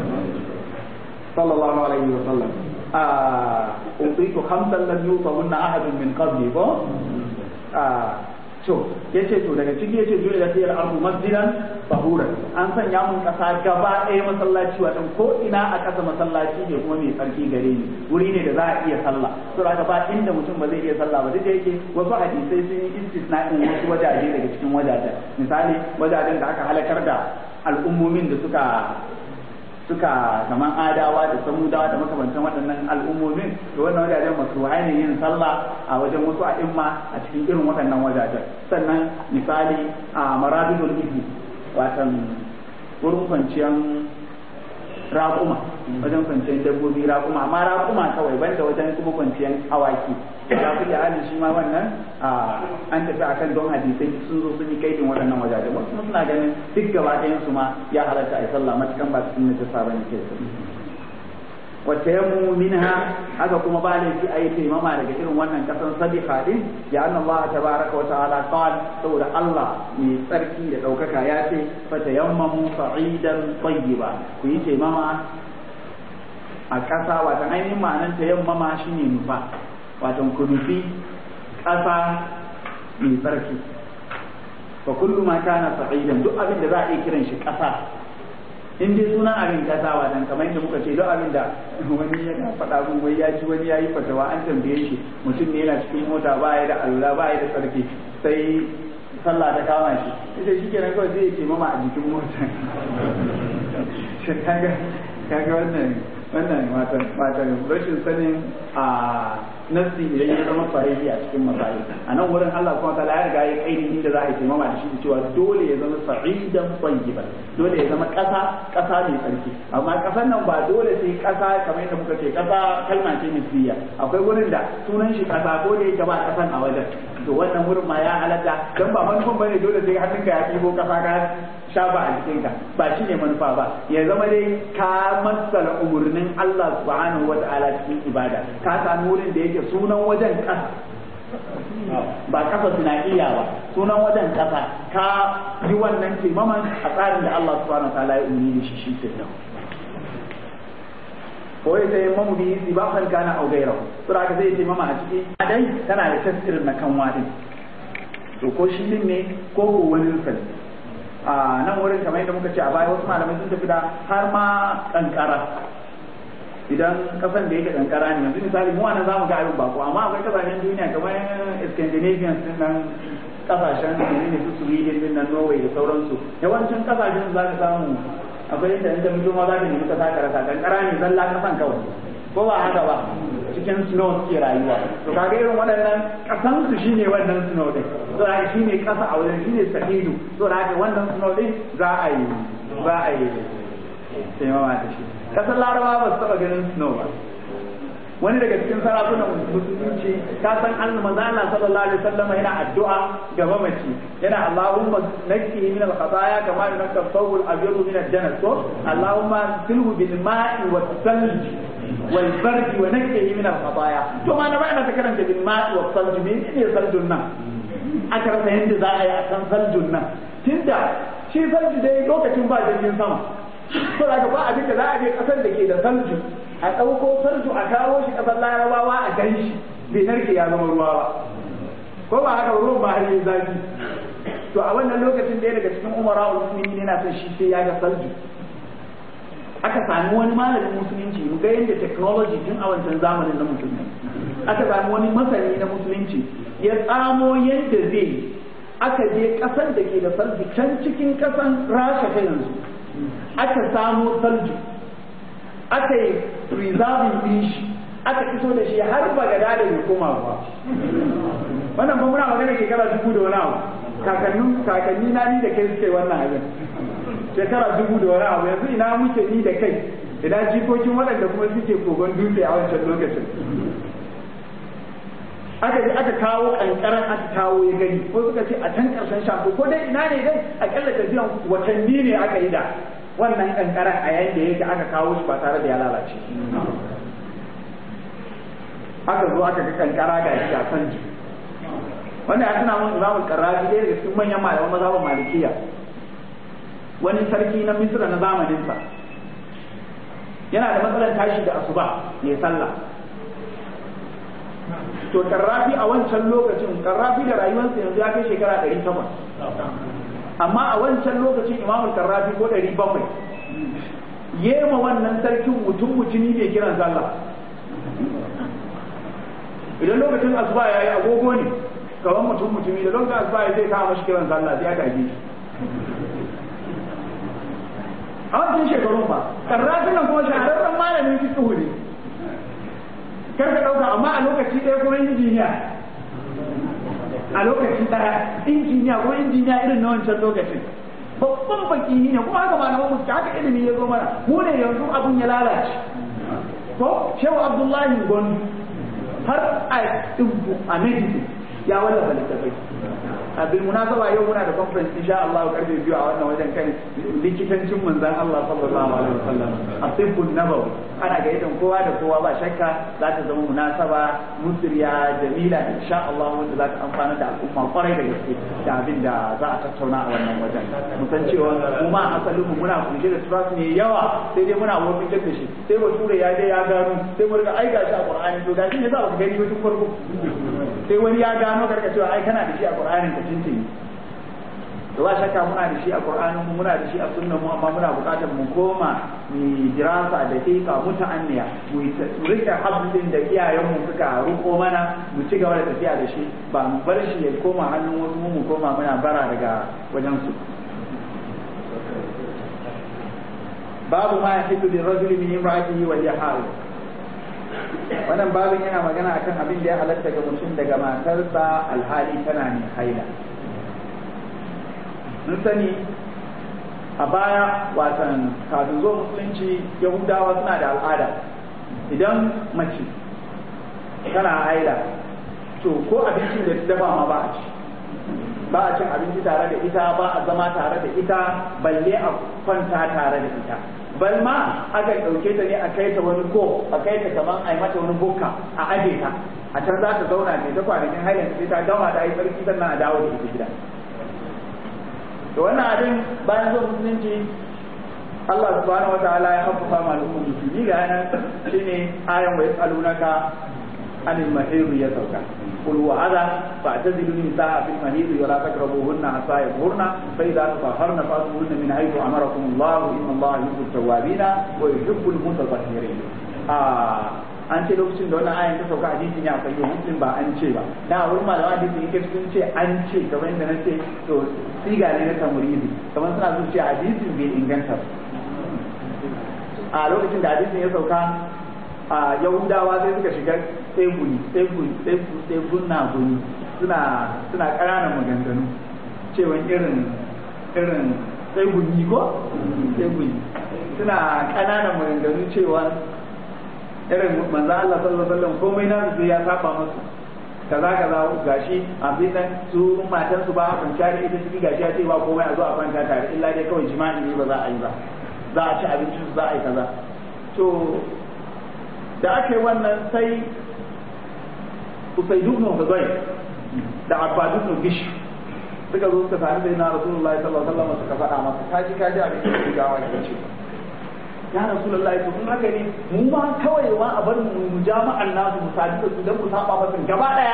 sallallahu alaihi wasallam a utitu khamsan lam yutahunna ahadun min qabli ko a to yace to daga ciki yace dole da sai al-ardu masjidan tahura an sanya mun kasa gaba ɗaya masallaci wato ko ina a kasa masallaci ne kuma mai tsarki gare ni wuri ne da za a iya sallah to daga ba inda mutum ba zai iya sallah ba duk da yake wasu hadisai sun yi istisna'in wasu wajaje daga cikin wajajen misali wajajen da aka halakar da al'ummomin da suka suka kaman adawa da samudawa da makamantan waɗannan al'ummomin da wannan wajajen masu ne yin sallah a wajen wasu a'imma a cikin irin waɗannan wajajen sannan misali a marabidul ibi watan wurin kwanciyar raƙuma wajen kwanciyar dabbobi raƙuma amma raƙuma kawai banda wajen kuma kwanciyar awaki ya fi halin shi ma wannan an tafi akan don hadisai sun zo sun yi kaidin waɗannan wajajen wasu suna ganin duk gaba ɗayan su ma ya halatta a yi sallah matukan ba cikin najasa ba ne ke wacce ya minha haka kuma ba laifi a yi taimama daga irin wannan kasan sadiqa din ya anna Allah tabaraka wa ta'ala qal saboda Allah mai tsarki da ɗaukaka ya ce fa tayammamu sa'idan tayyiba ku yi taimama a ƙasa watan ainihin ma'anar tayammama shine nufa watan ku nufi ƙasa mai tsarki fa kullu ma kana sa'idan duk abin da za a iya kiran shi ƙasa in dai sunan abin kasawa dan kamar yadda muka ce duk abin da wani ya faɗa mun wai ya ji wani ya yi fatawa an tambaye shi mutum ne yana cikin mota ba ya da alula ba ya da sarki sai sallah ta kama shi ita shi kenan kawai zai ce mama a jikin mota kaga kaga wannan wannan matan matan rashin sanin a nasi idan ya zama sahihi a cikin masail a nan wurin Allah kuma ta ya riga ya kaini inda za a yi taimama da shi da cewa dole ya zama sa'idan tayyiban dole ya zama ƙasa ƙasa mai tsarki amma ƙasar nan ba dole sai ƙasa kamar yadda muka ce ƙasa kalma ce misliya akwai wurin da sunan shi ƙasa ko da yake ba ƙasan a wajen to wannan wurin ma ya halatta dan ba manufan bane dole sai hannunka ya ɗibo ƙasa ka shafa a jikinka ba shi ne manufa ba ya zama dai ka matsala umarnin Allah subhanahu wa ta'ala cikin ibada ka sami wurin da yake sunan wajen ƙasa ba ƙasa tunaniya ba sunan wajen ƙasa ka yi wannan taimaman a tsarin da Allah subhanahu wa ta'ala ya umarni da shi shi ke nan ko ya sai mamu biyu sibahan kana au gairahu to da zai taimama a ciki a dai tana da tasirin na kan wadi to ko shi din ne ko ko wani rufin a nan wurin kamar yadda muka ce a baya wasu malamai sun tafi da har ma kankara idan kasan da yake kankara ne yanzu misali mu wannan zamu ga abin bako amma akwai kasashen duniya kamar Scandinavian din nan kasashen ne su Sweden din nan Norway da sauransu yawancin kasashen za ka samu akwai inda in ta fito ma za ta nemi kasa ka rasa kankara ne zalla kasan kawai ko ba haka ba cikin snow suke rayuwa to kaga irin waɗannan kasan su shine wannan snow din to haka shine kasa a wajen shine sahidu to haka wannan snow din za a yi za a yi sai mama ta shi kasar larabawa ba su taɓa ganin snow ba wani daga cikin sarakunan musulunci ka san Allah manzo Allah sallallahu alaihi wasallam yana addu'a ga mamaci yana Allahumma nakki min al-khataya kama yunqqa thawb al-abyad min al-janas to Allahumma silhu bil ma'i was salj wal bardi wa nakki min al-khataya to ma na ba ina ta karanta bil ma'i was salj me ne saljun nan aka rasa yadda za a yi a kan saljun nan tunda shi salji dai lokacin ba jirgin sama to da ba abin da za a je kasar da ke da salju a ɗauko sarju a kawo shi ƙasar larabawa a gan shi bai narke ya zama ruwa ba ko ba haka ruwan ba har yi zafi to a wannan lokacin ɗaya daga cikin umara musulmi yana son shi sai ya ga salju aka sami wani malamin musulunci mu ga yadda technology tun a wancan zamanin na musulmi aka sami wani masani na musulunci ya tsamo yadda zai aka je ƙasar da ke da salju can cikin ƙasan rasha ta yanzu aka samo salju aka yi preserving din shi aka iso da shi har bagada da bai koma ba wannan ba muna magana shekara dubu da wani abu kakannin kakanni na ni da kai suke wannan abin shekara dubu da wani abu yanzu ina muke ni da kai ina jikokin waɗanda kuma suke kogon dutse a wancan lokacin aka je aka kawo kankaran aka kawo ya gani ko suka ce a can karshen shafi ko dai ina ne dai akalla tafiyan watanni ne aka yi da wannan kankaran a yayin da yake aka kawo shi ba tare da ya lalace aka zo aka ga kankara ga shi a kan ji wanda ya tuna mun imamul karrafi ɗaya daga cikin manyan malaman mazhabin malikiya wani sarki na misra na zamaninsa yana da matsalar tashi da asuba ya sallah to karrafi a wancan lokacin karrafi da rayuwarsa yanzu ya kai shekara ɗari takwas amma a wancan lokacin imamul karrafi ko ɗari bakwai yema wannan sarkin mutum mutumi mai kiran sallah idan lokacin asuba ya yi agogo ne kawan mutum mutumi da lokacin asuba ya zai kawo mashi kiran sallah sai aka yi a wancan shekarun ba karrafin nan kuma shahararren malamin fiqh ne kar ka ɗauka amma a lokaci ɗaya kuma injiniya a lokaci ɗaya injiniya ko injiniya irin na wancan lokacin babban baki ne kuma haka malaman musu haka ilimi ya zo mana mu ne yanzu abun ya lalace ko shehu abdullahi gondi har a dubu a medicine ya wallafa littafai a bil munasaba yau muna da conference insha Allah karfe biyu a wannan wajen kan likitancin manzon Allah sallallahu alaihi wasallam asibbun nabawi ana gayyatar kowa da kowa ba shakka za ta zama munasaba musriya jamila insha Allah wanda za ta amfana da al'umma kwarai da gaske da abin da za a tattauna a wannan wajen mu san cewa mu ma asalin mu muna kunshe da trust ne yawa sai dai muna wurin da shi sai bature ya je ya gano sai mu riga aika shi a Qur'ani to gashi ne za ku gani wajen farko sai wani ya gano karka cewa ai kana da shi a Qur'anin ka tuntuni da ba shakka muna da shi a Qur'anin mu muna da shi a sunnan mu amma muna buƙatar mu koma mu dirasa da dika muta'anniya mu rike hablin da iyayen mu suka ruko mana mu ci gaba da tafiya da shi ba mu bar shi ya koma hannun wasu mu koma muna bara daga wajen su babu ma yahidu lirrajuli min imra'atihi wa yahal wannan babin yana magana akan abin da ya halatta ga mutum daga matarsa alhali tana ne haila mun sani a baya watan kafin zo musulunci yahudawa suna da al'ada idan mace tana haila to ko abincin da ta dafa ma ba a ci ba a cin abinci tare da ita ba a zama tare da ita balle a kwanta tare da ita bal ma aka ɗauke ta ne a kai ta wani ko a kai ta kaman a yi mata wani bukka a aje ta a can za ta zauna ne ta kwanakin hailan sai ta gama ta yi tsarki sannan a dawo da ita gida to wannan abin bayan zuwa musulunci Allah subhanahu wataala ya haffafa ma al'ummar musulmi ga nan shine ayan wa yasalunaka anil mahir ya sauka قل وعدا فاعتزلوا النساء في المهيض ولا تقربوهن حتى يطهرن فاذا تطهرن فاتوهن من حيث امركم الله ان الله يحب التوابين ويحب المتطهرين آه an ce lokacin da wannan ayan ta sauka hadisin ya kai muslim ba an ce ba na wurin malama hadisin yake sun ce an ce kamar yadda na ce to siga ne na tamuridi kamar suna sun ce hadisin bai inganta ba a lokacin da hadisin ya sauka a yahudawa sai suka shiga tseguni tseguni tseguna guni suna suna ƙananan maganganu cewa irin irin tseguni ko tseguni suna ƙananan maganganu cewa irin manzo Allah sallallahu alaihi wasallam komai na su ya saba musu kaza kaza gashi abin nan su matan su ba a kwanciya da ita ciki gashi ya ce ba komai a zo a kwanta tare illa dai kawai jima'i ne ba za a yi ba za a ci abincin su za a yi kaza to da aka yi wannan sai Usaidu ibn Hudayr da Abbad ibn Gish suka zo suka sami sai na Rasulullahi sallallahu alaihi wasallam suka faɗa masa kaji kaji abin da ke gawa ya ce ya Rasulullahi to kun haka ne mu ma kawai ma a bar mu jama'an nasu mu sadu da su dan mu saba masa gaba daya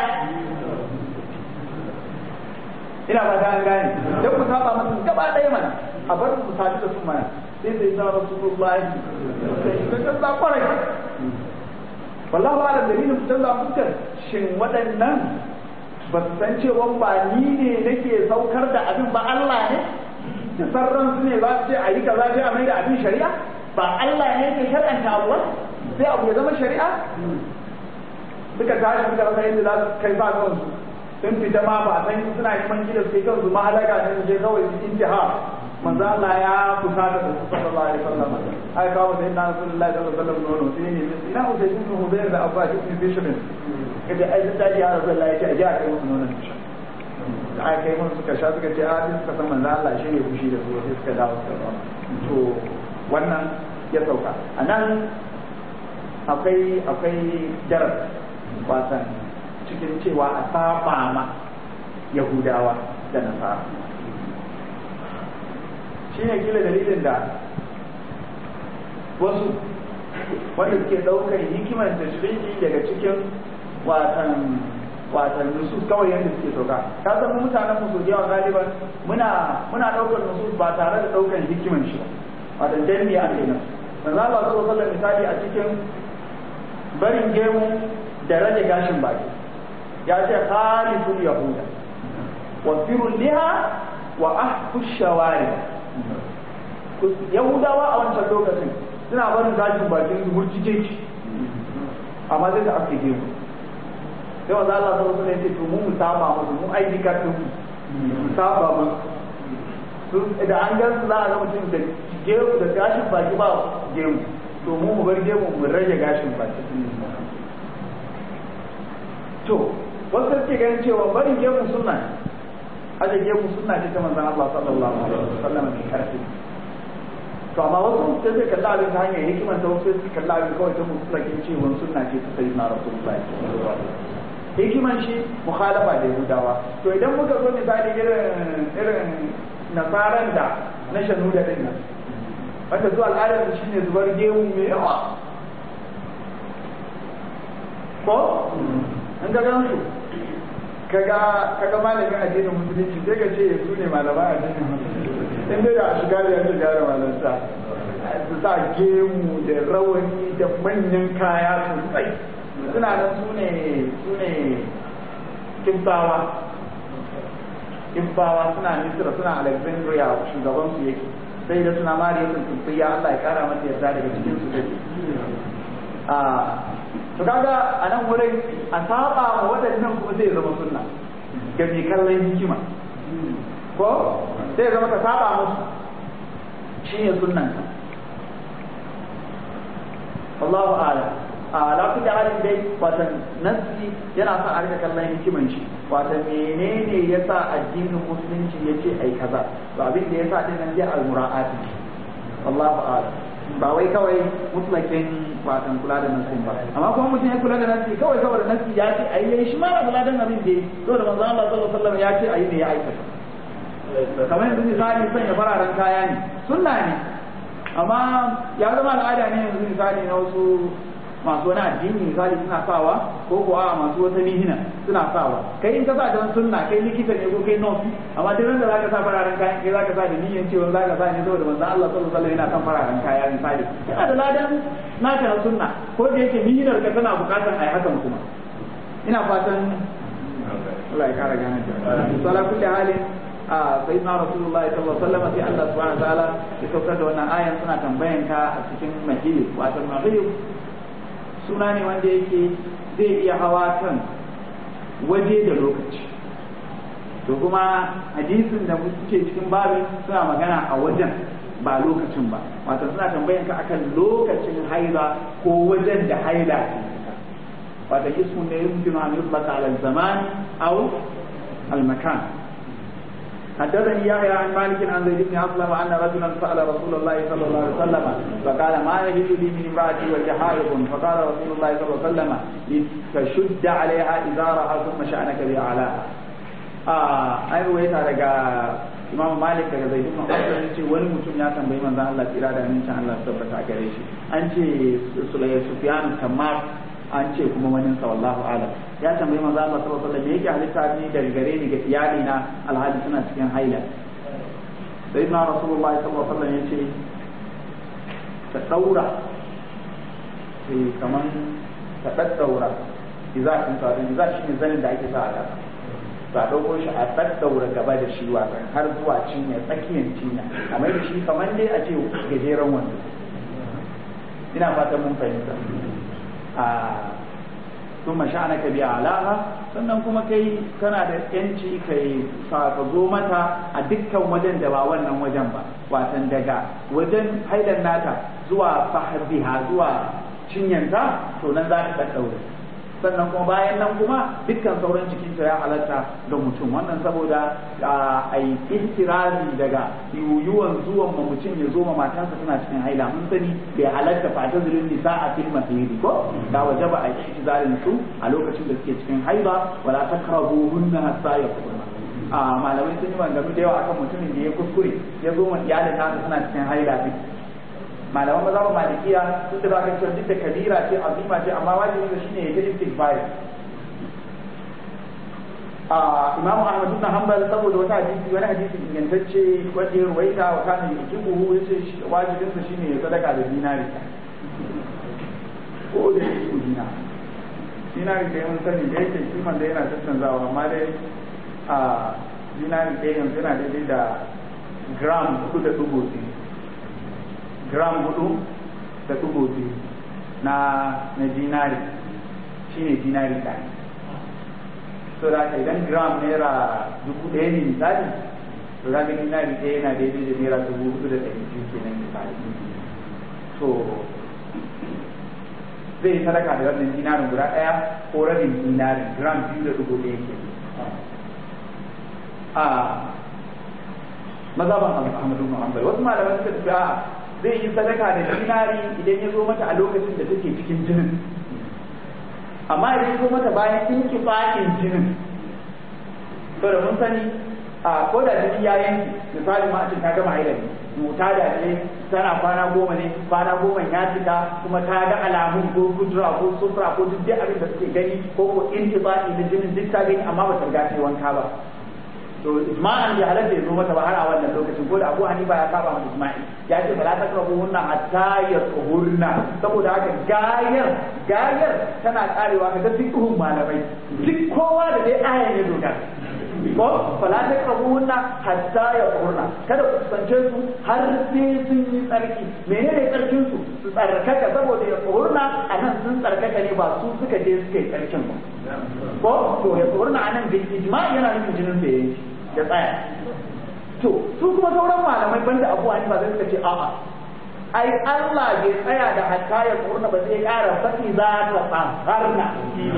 ina ba ta gane dan mu saba masa gaba daya mana a bar mu sadu da su mana sai sai na Rasulullahi sai ka ta kwarai wallahu ala dalilin fitar da fuskar shin waɗannan ba su san cewa ba ni ne nake saukar da abin ba Allah ne da sarran su ne za su ce a yi kaza sai a mai da abin shari'a ba Allah ne ke shar'anta abu ba sai abu ya zama shari'a suka tashi suka rasa yadda za su kai ba kansu sun fita ma ba san suna neman gida su kai kansu ma halaka ne su je kawai su intiha manzo Allah ya kusata da su sallallahu alaihi wasallam ai kawo sai na rasulullahi sallallahu alaihi wasallam nono sai ne ina usai ibn hudayr da abba ibn bishrin kaje ai da ya rasulullahi ya ce aje a kai musu nonon da aka kai musu suka sha suka ce a sai suka san manzo Allah shi ne fushi da su sai suka dawo suka zauna to wannan ya sauka anan akwai akwai daras wasan cikin cewa a saba ma yahudawa da nasara shi ne kila dalilin da wasu wanda suke ɗaukar hikimar tashrihi daga cikin watan watan nusus kawai yadda suke sauka ka san mu mutanen mu da yawa galiban muna muna ɗaukar nusus ba tare da ɗaukar hikimar shi ba watan danni a kenan manzo Allah sallallahu alaihi misali a cikin barin gemu da rage gashin baki ya ce khaliful yahuda wa firul liha wa ahfu shawari yahudawa a wancan lokacin suna barin gashin bakin su murtike shi amma zai da ake gemu sai wanda Allah sallallahu alaihi wasallam ya ce mu mu saba musu mu aiki ka mu saba musu da an gan su za a ga mutum da gemu da gashin baki ba gemu to mu mu bar gemu mu rage gashin baki to wasu suke ganin cewa barin gemu sunna aje gemu sunna ce ta manzon Allah sallallahu alaihi wasallam mai karfi to amma wasu sai sai kalla abin ta hanyar hikimar ta wasu sai kalla abin kawai ta mutlakin cewa sunna ce ta sayyidina rasulullahi sallallahu alaihi wasallam hikiman shi mukhalafa da yahudawa to idan muka zo misali irin irin nasaran da na shanu da din nan wanda zuwa al'adar shi ne zubar gemu mai yawa ko an ga gan su kaga kaga malamin addinin musulunci sai ka ce su ne malaman addinin musulunci in dai da shiga da yanzu gara malanta su sa gemu da rawani da manyan kaya sosai suna nan su ne su ne kimbawa kimbawa suna misira suna alexandria shugaban su yake sai da suna mariya sun tumfiya Allah ya kara mata yarda daga cikin su take a to kaga a nan wurin a saba wa waɗannan kuma zai zama sunna ga mai kallon hikima ko sai zama ka saba musu shi ne sunnan ka Allahu a'lam a lafi da halin dai watan nasi yana sa a rika kallon hikiman shi watan menene ya sa addinin musulunci ya ce ai kaza ba abin da ya sa din nan zai al-mura'ati Allahu a'lam ba wai kawai mutlakin watan kula da nasin ba amma kuma mutum ya kula da nasi kawai saboda nasi ya ce ayi yayi shi ma ba kula da abin da saboda manzo Allah sallallahu alaihi wasallam ya ce ayi ne ya aikata kamar yanzu misali sanya fararen kaya ne sunna ne amma ya zama al'ada ne yanzu misali na wasu masu wani addini misali suna sawa ko kuwa masu wata mihina suna sawa kai in ka sa don sunna kai likita ne ko kai nurse amma duk da zaka sa fararen kayan kai zaka sa da niyyar cewa zaka sa ne saboda manzon Allah sallallahu alaihi wasallam yana kan fararen kaya misali yana da ladan naka na sunna ko da yake mihinar ka tana bukatar ai hakan kuma ina fatan Allah ya kara gane ta to ala kulli halin a sayyidina rasulullahi sallallahu alaihi wasallam sai Allah subhanahu wa ta'ala ya saukar da wannan ayan suna tambayan ka a cikin mahili wato mahili suna ne wanda yake zai iya hawa kan waje da lokaci to kuma hadisin da muke cikin babin suna magana a wajen ba lokacin ba wato suna tambayan ka akan lokacin haila ko wajen da haila wato ismun ne yumkinu an yutlaka ala zaman aw al makan حدثني يحيى عن مالك عن زيد بن اسلم ان رجلا سال رسول الله صلى الله عليه وسلم فقال ما يجد لي من امراتي وهي حائض فقال رسول الله صلى الله عليه وسلم لتشد عليها ازارها ثم شانك باعلاها آه اي رويتا daga Imam Malik daga Zaid ibn Aslam yace wani mutum ya tambayi manzon Allah tsira da amincin Allah tabbata gare shi an ce Sulayya Sufyan Kammar an ce kuma wani sa wallahu alam ya tambayi manzo Allah sallallahu alaihi wasallam me yake halitta ni daga gare ni ga iyali na alhali suna cikin haila sai na rasulullahi sallallahu alaihi wasallam yace ta daura sai kaman ta daddaura idza kun sa idza shi ne zanin da ake sa a kasa to a dauko shi a daddaura gaba da shi wasan har zuwa cinya tsakiyar cinya kamar da shi kamar dai a ce gajeren wando ina fatan mun fahimta a sun mashana ka biya alaha sannan kuma kai kana da yanci kai ka zo mata a dukkan wajen da ba wannan wajen ba watan daga wajen haidan nata zuwa fahadiha zuwa cinyanta to nan za ta ɗaɗɗaure sannan kuma bayan nan kuma dukkan sauran cikinta ya halatta ga mutum wannan saboda a yi ihtirazi daga yuyuwan zuwan ma mutum ya zo ma matansa tana cikin haila mun sani bai halatta fata zulun nisa a fil mahiri ko da waje ba a yi ihtizarin su a lokacin da suke cikin haila wala takrabu hunna hatta yakunna a malamai sun yi maganganu da yawa akan mutumin da ya kuskure ya zo ma iyalin nasa tana cikin haila din malaman maza ba malikiya sun da baka cewa duk da kabira ce azima ce amma wajibi da shine ya ta istighfar a imamu ahmad ibn hanbal saboda wata hadisi wani hadisi ingantacce wanda ya ruwaita wa kana yujibuhu yace wajibin sa shine ya sadaka da dinari ko da yake dina dinari da mun sani da yake kiman da yana tattanzawa amma dai a dinari da yanzu yana daidai da gram uku da dubu biyu gram hudu da dubu biyu na na dinari shine dinari ɗaya so da haka idan gram naira dubu ɗaya ne misali to za ka dinari ɗaya yana daidai da naira dubu hudu da ɗari biyu kenan misali so zai sadaka da wannan dinarin guda ɗaya ko rabin dinarin gram biyu da dubu ɗaya ke a mazhaban Ahmadu Muhammad wasu malaman suka ce a zai yi sadaka da dinari idan ya zo mata a lokacin da take cikin jinin amma idan ya zo mata bayan inkifa'in jinin to da mun sani a ko da jini ya yanki misali ma a ce ta gama haila ne mota da ce tana kwana goma ne kwana goma ya cika kuma ta ga alamun ko kudura ko sufura ko duk dai abin da suke gani ko ko intifa'i na jinin duk ta gani amma ba ta riga ta yi wanka ba to ijma'an bai halatta ya zo mata ba har a wannan lokacin ko da Abu Hanifa ya saba mata ijma'i ya ce bala ta karbu hunna hatta ya tsuhurna saboda haka gayar gayar tana karewa kaga fiqhun malamai duk kowa da dai aya ne doka ko fala ta kabuhunna hatta ya qurna kada ku kusance su har sai sun yi tsarki menene tsarkin su su tsarkaka saboda ya qurna anan sun tsarkaka ne ba su suka je suka yi tsarkin ba ko to ya qurna anan bil ijma yana nufin jinin da yake ya tsaya to su kuma sauran malamai banda Abu Hanifa sai suka ce a'a ai Allah bai tsaya da hatta ya qurna ba sai ƙara fati za ta tsaharna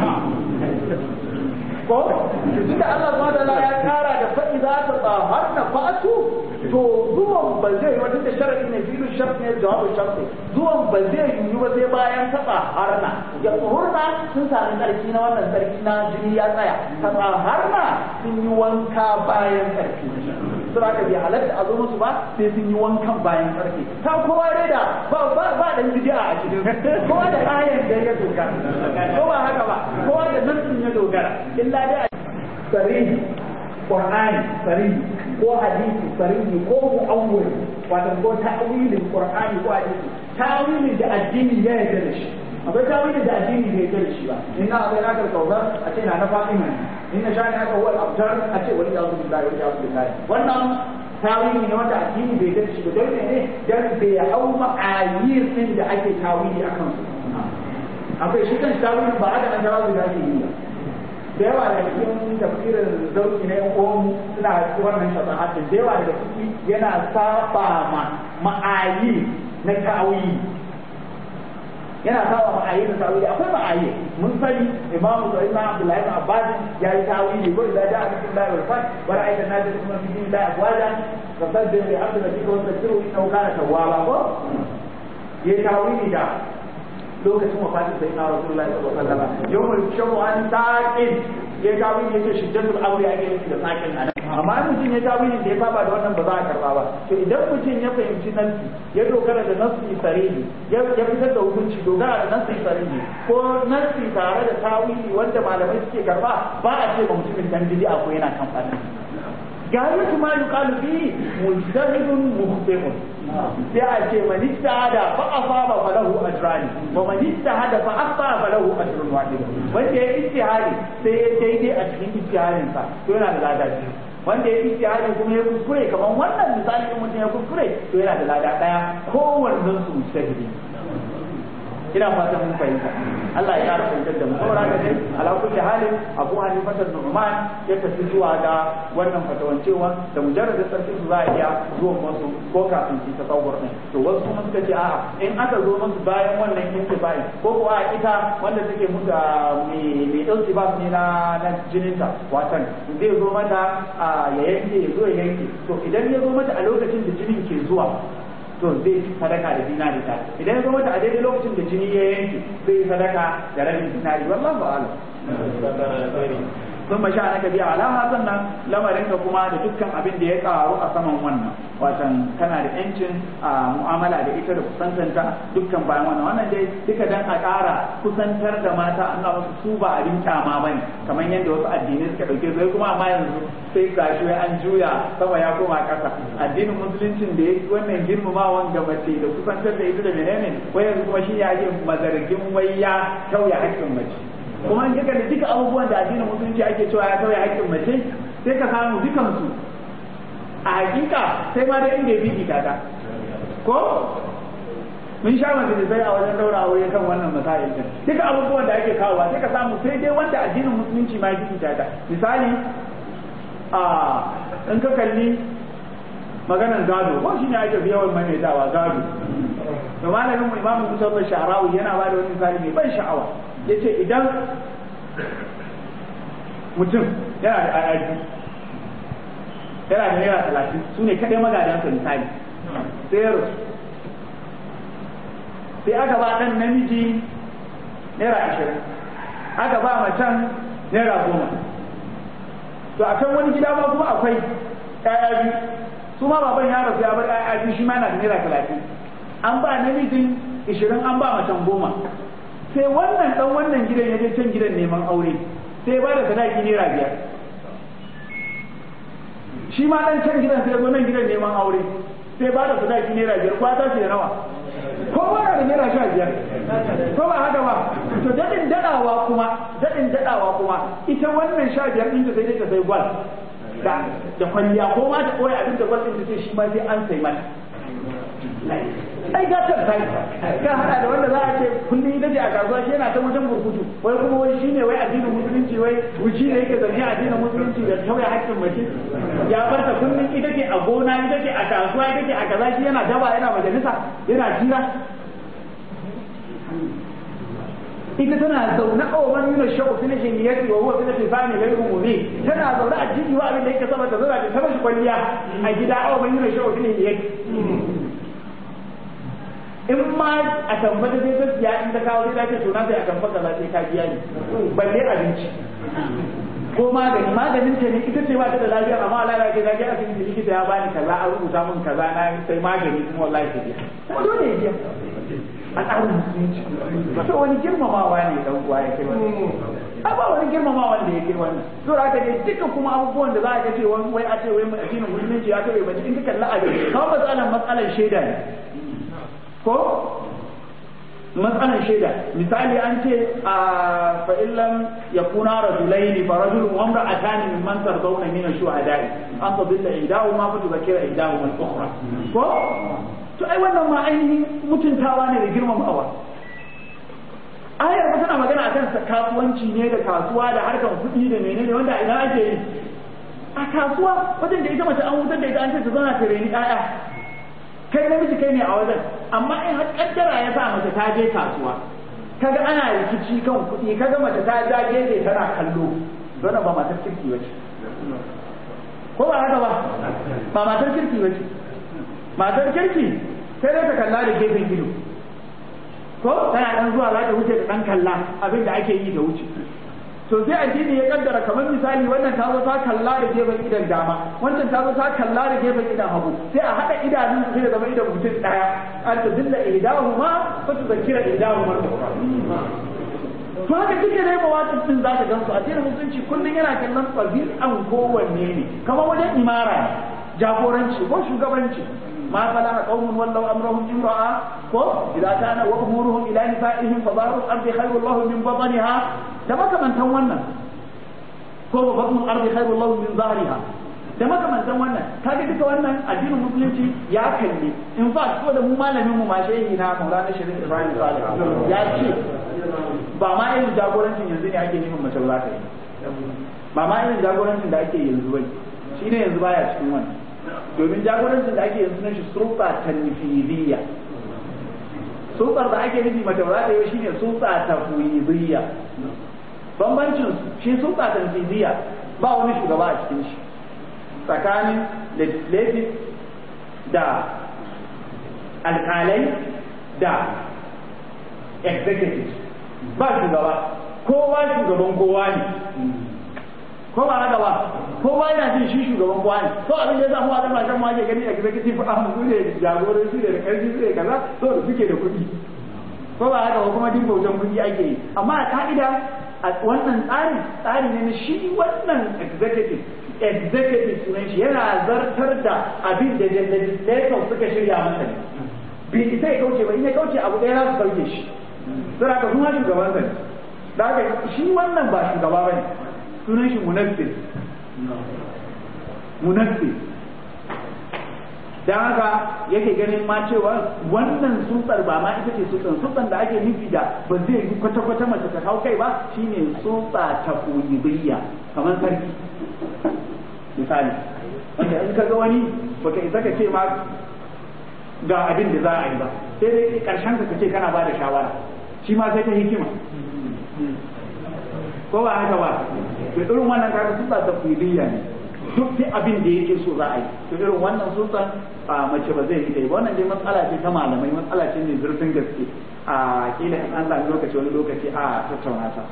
ko tunda Allah subhanahu wa ya kara da fa idza tataharna fa'atu to zuwan ba zai wani da sharadi ne filu shart ne jawabu shart zuwan ba zai yi ba sai bayan taba harna ya tsohurna sun sami sarki na wannan sarki na jini ya tsaya taba harna sun yi wanka bayan sarki sura ka bi halatta a zo musu ba sai sun yi wankan bayan sarki ta kowa dai da ba ba ba dan bid'a a cikin kowa da ayan da ya dogara ko ba haka ba kowa da nassin ya dogara illa dai sarihi qur'ani sarihi ko hadisi sarihi ko mu'awwil wato ko ta'wilin qur'ani ko hadisi ta'wilin da addini ya yarda da shi akwai tawilin da addini bai yarda da shi ba inna abai na karkauza a ce na na fatima inna shani aka huwa al-abtar a ce wani yazu billahi wani yazu billahi wannan tawili ne wanda addini bai yarda da shi ba don ne dan bai hau ma'ayir din da ake tawili akan su akwai shi kan tawilin ba aka an jawabi da ake yi ba da yawa da cikin tafsirin zauki na yan uwanmu suna wannan shafahatin da yawa daga ciki yana saba ma ma'ayi na ta'awi yana saba ma'ayi na ta'awi akwai ma'ayi mun sani imamu da imam abdullahi ibn abbas ya yi ta'awi ko idan da aka cikin bayar fat wa ra'aita nabi kuma fi din da afwaja fasabbih bi hamdi rabbika wa tastiru innahu kana tawwaba ko ya ta'awi da lokacin wafatin sai na rasulullahi sallallahu alaihi wasallam yawmul shamu'an saqin ya gawi ne ce shiddatul aure ake nufi da sakin anan amma mutum ya gawi da ya saba da wannan ba za a karba ba to idan mutum ya fahimci nasi ya dogara da nasi sarihi ya fitar da hukunci dogara da nasi sarihi ko nasi tare da tawili wanda malamai suke karba ba a ce ba mutumin dan bid'a ko yana kan fadi gayatu ma yuqalu fi mujtahidun mukhti'un sai a ce man ijtahada fa asaba falahu ajrani wa man ijtahada fa akhta falahu ajrun wahid wanda ya ijtihadi sai ya daidai a cikin ijtihadin sa to yana da lada biyu wanda ya ijtihadi kuma ya kuskure kamar wannan misali in mutum ya kuskure to yana da lada daya kowannen su mujtahidi ina fatan mun fahimta Allah ya kara fahimtar da mu saboda haka dai ala kulli halin Abu Hanifa da Nu'man ya tafi zuwa ga wannan fatawancewa da mujarradin sarki su za a iya zuwa musu ko kafin su tasawur din to wasu kuma suka ce a'a in aka zo musu bayan wannan intibai ko ko a ita wanda take musu mai mai dauki ba ne na na jininta watan zai zo mata ya yanke ya zo ya yanke to idan ya zo mata a lokacin da jinin ke zuwa to zai sadaka da dinari ta idan ya zo mata a daidai lokacin da jini ya yanke zai sadaka da rabin dinari wallahu a'lam sun masha na biya alama sannan lamarin ka kuma da dukkan abin da ya karu a saman wannan watan kana da yancin a mu'amala da ita da kusantanta dukkan bayan wannan wannan dai duka dan a ƙara kusantar da mata an ga musu su ba abin kyama bane kamar yadda wasu addinai suka dauke su kuma amma yanzu sai gashi wai an juya sama ya koma ƙasa addinin musuluncin da ya wannan girmamawan ga mace da kusantar da ita da menene wai yanzu kuma shi ya yi mazargin wai ya tauye haƙƙin mace kuma in kika da duka abubuwan da addinin musulunci ake cewa ya tauye haƙƙin mace sai ka samu dukansu a hakika sai ma da inda ya fi ta ko mun sha mace da sai a wajen daura aure kan wannan masail din duka abubuwan da ake kawowa sai ka samu sai dai wanda addinin musulunci ma ya fi ta misali a in ka kalli maganar gado ko shi ne ake fi yawan maimaitawa gado da malamin mu imamu musa sha'rawi yana ba da wani misali mai ban sha'awa yace idan mutum yana da ayyaji yana da naira talatin su ne kaɗai magadansa misali sai ya rasu sai aka ba ɗan namiji naira ashirin aka ba macen naira goma to a can wani gida ma kuma akwai ƴaƴa biyu su ma baban ya rasu ya bar ƴaƴa biyu shi ma yana da naira talatin an ba namijin ishirin an ba macen goma sai wannan dan wannan gidan ya je can gidan neman aure sai ba da sadaki naira biyar shi ma dan can gidan sai zo nan gidan neman aure sai ba da sadaki naira biyar kwa ta ce da nawa ko ba da naira sha biyar ko ba haka ba to dadin dadawa kuma dadin dadawa kuma ita wannan sha biyar ɗin ta sai ta sai gwal da da kwalliya ko ma ta koyi abin da gwamnati ta ce shi ma sai an sai mata ai ga ta kai ka hada da wanda za a ce kullum ita ce a kasuwa shi yana ta wajen burkutu wai kuma wai shine wai addinin musulunci wai wuci ne yake zargi addinin musulunci da tauye haƙƙin mace ya bar ta kullum ita ce a gona ita ce a kasuwa ita ce a kaza shi yana daba yana majalisa yana jira ita tana zaune a wa man yuna shau fi nashin yati wa huwa fi nashin sani ghayru mubin tana zaune a jiji wa abin da yake sama ta zauna ta mashi kwalliya a gida a wa man yuna shau fi nashin yati in ma a tambata sai ta siya in ta kawo sai ta ce to na sai a tambata za sai ka biya ni balle abinci ko magani maganin ta ne ita ce ba ta da lafiya amma Allah ya ce da ga asibiti likita ya bani kaza an rubuta min kaza na sai magani kuma wallahi ta biya kuma dole ya biya a tsarin musulunci to wani girmamawa ne dan uwa ya kai wannan a ba wani girmamawa da ya kai wannan to da haka dai duka kuma abubuwan da za a ga ce wani wai a ce wai addinin musulunci ya kai mace in ka kalla abin kawai matsalan matsalan shaida ne ko matsalan shaida misali an ce a fa'illan ya kuna rajulaini fa rajulun wa imra'atani mimman tardawna min ash-shuhada'i an tadilla ihdahu ma fa tudhakkira ihdahu man ukhra ko to ai wannan ma ainihin mutuntawa ne da girmamawa ayar ba tana magana akan kasuwanci ne da kasuwa da harkar kuɗi da menene wanda ina ake yi a kasuwa wajen da ita mace an wutar da ita an ce ta zauna ta reni ƴaƴa kai namiji kai ne a wajen amma in har kaddara ya sa mace ta je kasuwa kaga ana rikici kan kuɗi kaga mace ta ja gefe tana kallo wannan ba matar kirki bace ko ba haka ba ba matar kirki bace matar kirki sai dai ta kalla da gefen ido ko tana dan zuwa za ta wuce da dan kalla abin da ake yi da wuce to sai addini ya kaddara kamar misali wannan ta zo ta kalla da gefen idan dama wancan ta zo ta kalla da gefen idan hagu sai a hada idanun sai da zama idan mutum daya an ta dilla ihdahuma fa tudhakkira ihdahuma to haka duka dai mawaƙin din za ka gansu addinin musulunci kullum yana kallon an kowanne ne kamar wajen imara jagoranci ko shugabanci ما فلح قوم ولوا امرهم امراه ko اذا كان وامورهم الى نسائهم فظاهر الارض خير الله من بطنها da makamantan wannan ko wa batnul ardi khairu Allah min zahriha da makamantan wannan kaga duka wannan addinin musulunci ya kalli in fact ko da mu malamin mu ma shehi na Maulana Sharif Ibrahim Salih ya ce ba ma irin jagorancin yanzu ne ake neman mace za ta yi ba ma irin jagorancin da ake yanzu bane shine yanzu baya cikin wannan domin jagorancin da ake yanzu na shi sulta tanfidiyya sultar da ake nufi mace ba za ta yi shine sulta tafwidiyya bambancin shi sulta tanfidiyya ba wani shugaba a cikin shi tsakanin legislative da alkalai da executive ba shugaba kowa shugaban kowa ne ko ba haka ba kowa yana jin shi shugaban kowa ne to abin da ya samu a kasashen ma ke gani executive a su ne jagorai su ne da karfi su ne kaza to da suke da kuɗi ko ba haka ba kuma duk bautan kuɗi ake yi amma a ka'ida a wannan tsari tsari ne na shi wannan executive executive sunan shi yana zartar da abin da legislator suka shirya masa ne bai isa ya kauce ba in ya kauce abu ɗaya za su sauke shi sai haka kuma shugaban sa ne da haka shi wannan ba shugaba ba ne sunan shi munaffis munaffis dan haka yake ganin ma cewa wannan tsutsar ba ma ita ce tsutsan tsutsan da ake nufi da ba zai yi kwata kwata mace ta hau kai ba shine tsutsa ta koyibiyya kamar sarki misali wanda in ka ga wani baka isa ka ce ma ga abin da za a yi ba sai dai karshen ka ce kana ba da shawara shi ma sai ta hikima ko ba haka ba to irin wannan kaga tsutsa ta koyibiyya ne duk sai abin da yake so za a yi to irin wannan tsutsan a mace ba zai yi ba wannan dai matsala ce ta malamai matsala ce mai zurfin gaske a kila in an sami lokaci wani lokaci a tattauna ta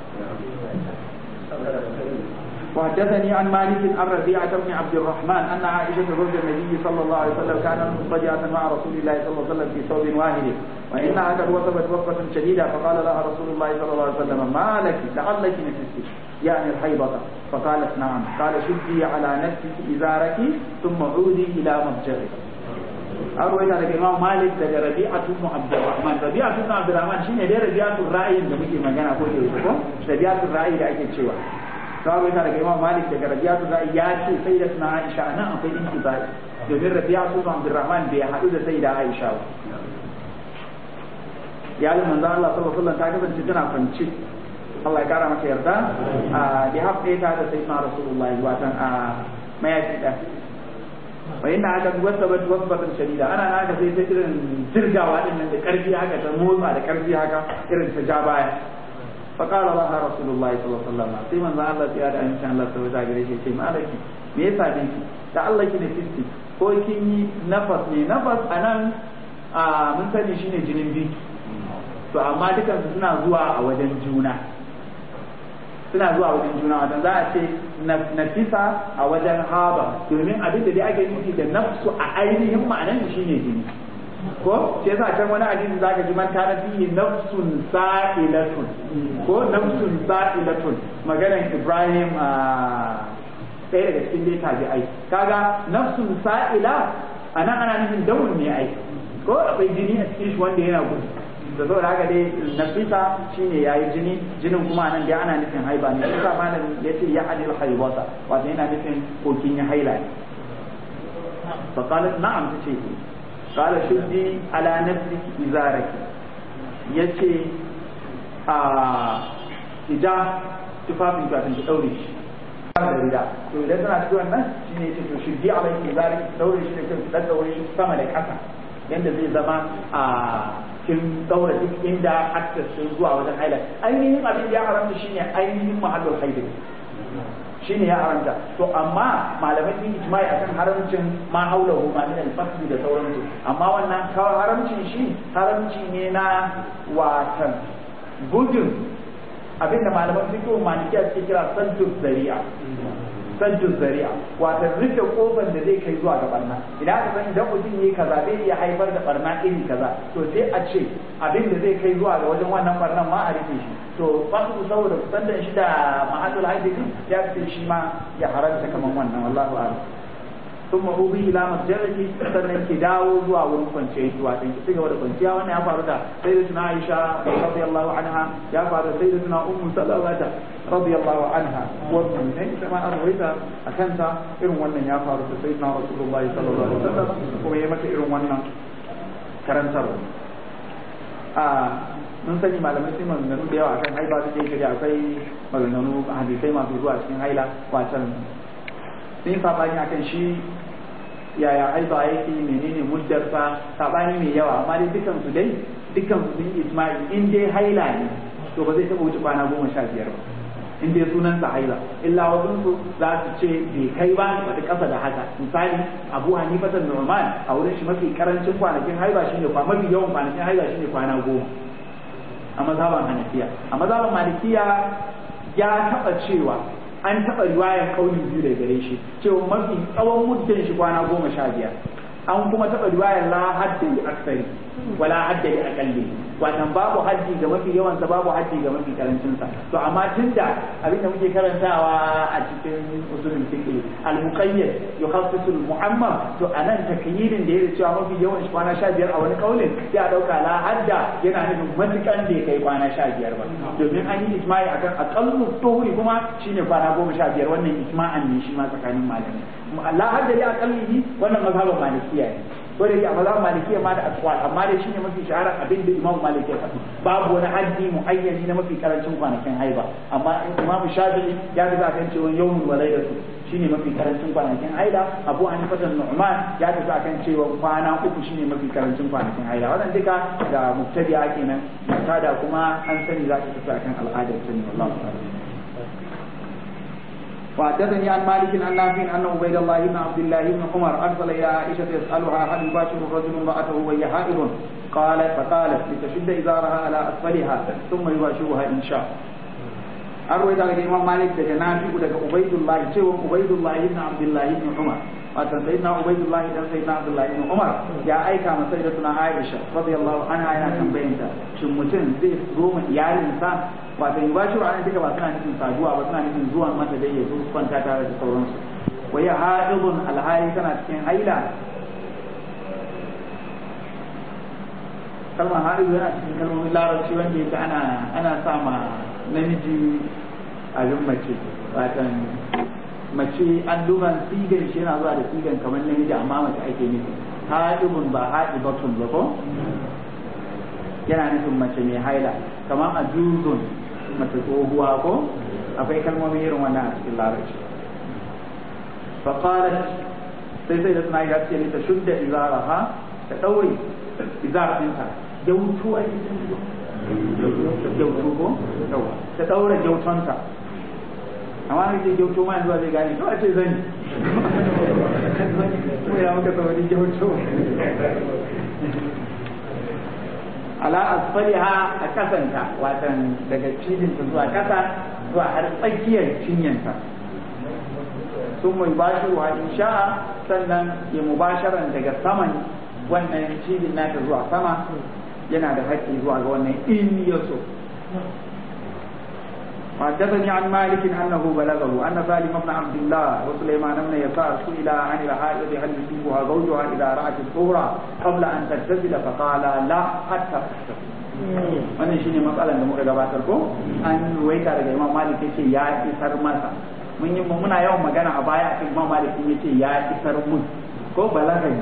وحدثني عن مالك عن ربيعة بن عبد الرحمن أن عائشة زوج النبي صلى الله عليه وسلم كانت مضطجعة مع رسول الله صلى الله عليه وسلم في ثوب واحد وإنها قد وثبت وقفة شديدة فقال لها رسول الله صلى الله عليه وسلم ما لك لعلك نفستي يعني الحيضة فقالت نعم قال شدي على نفسك إزارك ثم عودي إلى مضجعك أروي لك الإمام مالك ده ربيعة بن عبد الرحمن ربيعة بن عبد الرحمن شنو ده ربيعة الرأي ده muke magana ko da yake ko ربيعة الرأي da ake cewa sabu yana daga imam malik daga rabi'a su za'i ya ce sai da suna aisha nan akwai inki za'i domin rabi'a su ban abdurrahman bai haɗu da sai da aisha ba iyalin manzo Allah sallallahu alaihi wasallam ta kasance tana kwance Allah ya kara mata yarda a da haɗe ta da sai na rasulullahi watan a mayafi da fa inna aka wasa bat wasbatan shadida ana naka sai ta irin jirgawa din nan da karfi haka ta motsa da karfi haka irin ta ja baya fa qala laha rasulullahi sallallahu alaihi wasallam sai manzo Allah ya da insha Allah sai ta gare shi ce malaki me yasa dinki da Allah ki da fiski ko kin yi nafas ne nafas anan a mun sani shine jinin biki to amma dukansu suna zuwa a wajen juna suna zuwa wajen juna wajen za a ce nafisa a wajen haba domin abin da dai ake nufi da nafsu a ainihin ma'anan shi ne jini ko shi yasa can wani hadisi zaka ji man kana fihi nafsun sa'ilatun ko nafsun sa'ilatun maganar Ibrahim a ɗaya daga cikin dai tabi'ai kaga nafsun sa'ila anan ana nufin dawun ne ai ko akwai jini a cikin shi wanda yana gudu da saboda haka dai nafisa shine yayi jini jinin kuma nan dai ana nufin haiba ne shi sa malam ya ce ya adil haibata wato yana nufin kokin ya haila ne fa qalat na'am tace qala shuddi ala nafsiki izaraki yace a idan tufafin ka ki daure shi da rida to idan tana cikin wannan shine yace to shuddi alayki izaraki daure shi da kan dan daure shi sama da kasa yanda zai zama a kin daura duk inda access sun zuwa wajen haila ainihin abin da ya haramta shine ainihin mahallin haila shine ya haramta to amma malamai sun ijma'i akan haramcin ma haulahu ma min al-fasl da sauransu amma wannan kawai haramcin shi haramci ne na watan gudun abinda malaman fiqh malikiya suke kira saddu zari'a sajjun zari'a wato rufe kofar da zai kai zuwa ga barna idan aka san idan mutum yi kaza zai iya haifar da barna iri kaza to sai a ce abin da zai kai zuwa ga wajen wannan barnan ma a rufe shi to fasu saboda kusantan shi da mahallul haidin ya ce shi ma ya haranta kaman wannan wallahu a'lam ثم أوبي إلى مسجدك sannan ki dawo zuwa wurin kwanciya ki wato ki cigaba da kwanciya wannan ya faru da sayyidatuna Aisha radiyallahu anha ya faru da sayyidatuna Ummu Salama radiyallahu anha wannan ne ita ma an rawaita akan ta irin wannan ya faru da sayyidina Rasulullahi sallallahu alaihi wasallam kuma ya mata irin wannan karantarwa a mun sani malamai sun maganganu da yawa akan haiba suke shirya akwai maganganu hadisai masu zuwa cikin haila watan sun yi sabani akan shi yaya haiba yake menene muddarsa sabani mai yawa amma dai dukan su dai dukan su sun isma'i in dai haila ne to ba zai taɓa wuce kwana goma sha biyar ba in dai sunan sa haila illa wasun su za su ce bai kai ba ba kasa da haka misali abu hanifa da nu'man a wurin shi mafi karancin kwanakin haila shine kwa mafi yawan kwanakin haila shine kwana goma a mazhaban hanafiya a mazhaban malikiya ya taɓa cewa an taɓa riwayar kauli biyu da gare shi cewa mafi tsawon muddin shi kwana goma sha biyar an kuma taɓa riwayar la hadda li aksari wala hadda li aqalli wannan babu haddi ga mafi yawan sa babu haddi ga mafi karancin sa to amma tunda abin da muke karantawa a cikin usulul fiqh al muqayyad yukhassisu al muhammam to anan takyidin da yake cewa mafi yawan shi kwana sha biyar a wani kaulin sai a dauka la hadda yana nufin matukan da ya kai kwana sha biyar ba domin an yi ijma'i akan aqallu tuhuri kuma shine kwana goma sha biyar wannan ijma'an ne shi ma tsakanin malamai la hadda li aqallihi wannan mazhaban malikiya ne ko da yake a mazhaban malikiya ma da aqwal amma dai shine mafi shahara abin da imam malik ya faɗi babu wani haddi muayyani na mafi karancin kwanakin haiba amma imam shafi'i ya ga kan cewa yawmul walaidatu shine mafi karancin kwanakin haila abu hanifa da nu'man ya tafi akan cewa kwana uku shine mafi karancin kwanakin haila wannan duka da mubtadi'a kenan mubtada kuma an sani za ta tafi akan al'adar sani wallahi ta'ala وحدثني عن مالك عن نافع ان عبيد الله بن عبد الله بن عمر ارسل الى عائشه يسالها هل يباشر الرجل امراته وهي حائض قالت فقالت لتشد ازارها على اسفلها ثم يباشرها ان شاء أروي ذلك الإمام مالك دجا نافع دجا عبيد الله سوى عبيد الله بن عبد الله بن عمر watan sayyidina ubaydullah dan sayyidina abdullah ibn umar ya aika ma sayyidatuna aisha radiyallahu anha yana tambayinta shin mutum zai zo ma iyalinsa wato yubashiru anan duka ba suna nufin saduwa ba suna nufin zuwan mata dai ya zo kwanta tare da sauransu wa ya haidun alhali tana cikin haila kalmar haidu yana cikin kalmomin larabci wanda yake ana ana sa ma namiji abin mace watan mace an duban sigar shi yana zuwa da sigan kamar namiji amma mace ake nufi haɗibun ba haɗibatun ba ko yana nufin mace mai haila kamar a juzun mace tsohuwa ko akwai kalmomi irin wannan a cikin larabci فقالت sai sai da suna yi gaske ne ta shudda izaraha ta ɗaure izar ɗinta gyautu a cikin gyautu ko ta ɗaure gyautonta amma ne ce gyautu ma yanzu zai gane to a ce zani mu ya muka sauri gyautu ala asfaliha a kasanta watan daga cijinta zuwa kasa zuwa har tsakiyar cinyanta sun mai bashi wa in sha'a sannan ya mubasharan daga saman wannan cibin nata zuwa sama yana da haƙƙi zuwa ga wannan in ya so وحدثني عن مالك انه بلغه ان سالم بن عبد الله وسليمان بن يسار سئل عن الحائض هل يصيبها زوجها اذا رات الطهر قبل ان تغتسل فقال لا حتى تغتسل wannan shine matsalar da muka gabatar ko an ruwaita daga imam malik yace ya isar masa mun yi muna yawan magana a baya akan imam malik yace ya isar mun ko balagani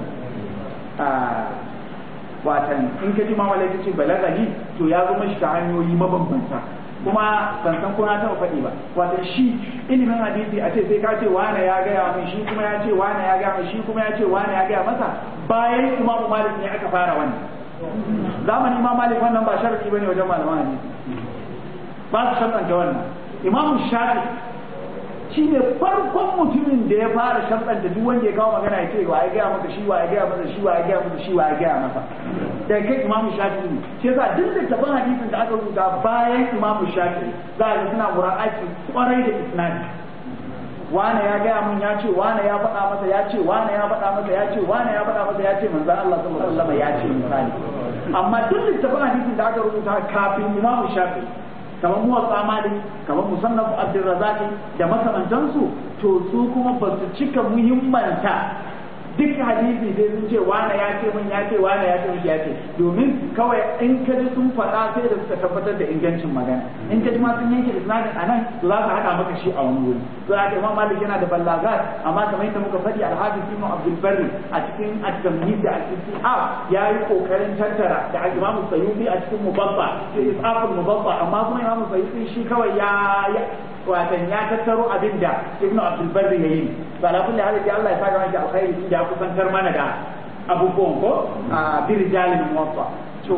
a watan in ka ji imam malik yace balagani to ya zo mashi ta hanyoyi mabambanta kuma ban san ko na taɓa faɗi ba wato shi ilimin hadisi a ce sai ka ce wane ya gaya min shi kuma ya ce wane ya gaya min shi kuma ya ce wane ya gaya masa bayan imamu malik ne aka fara wannan zamanin imam malik wannan ba sharadi bane wajen malaman hadisi ba su sharɗanta wannan imamu shafi shi ne farkon mutumin da ya fara sharɗanta duk wanda ya kawo magana ya ce wa ya gaya masa shi wa ya gaya masa shi wa ya gaya masa shi wa ya gaya masa da kai imamu shafi ne shi yasa duk littafin hadisin da aka rubuta bayan imamu shafi za a ga suna mura'aki kwarai da isnadi wane ya gaya mun ya ce wane ya faɗa masa ya ce wane ya faɗa masa ya ce wane ya faɗa masa ya ce manzon Allah sallallahu alaihi wasallam ya ce misali amma duk littafin hadisin da aka rubuta kafin imamu shafi kamar muwatsa malik kamar musannaf abdurrazak da makamantansu to su kuma ba su cika muhimmanta duk hadisi sai sun ce wane ya ce min ya ce wane ya ce min ya ce domin kawai in ka ji sun faɗa sai da suka tabbatar da ingancin magana in ka ji ma sun yanke isnadin anan to za su haɗa maka shi a wani wuri to haka imam malik yana da ballagat amma kamar yadda muka faɗi alhaji ibn abdul barri a cikin at-tamhid da al-istihab ya yi kokarin tattara da imam sayyidi a cikin mubabba sai isaful mubabba amma kuma imam sayyidi shi kawai ya watan ya tattaro abin da ibnu abdul barri yayi to ala kulli hal Allah ya saka maki alkhairi ya kusantar mana da abubuwan ko a birjalin muwaffa to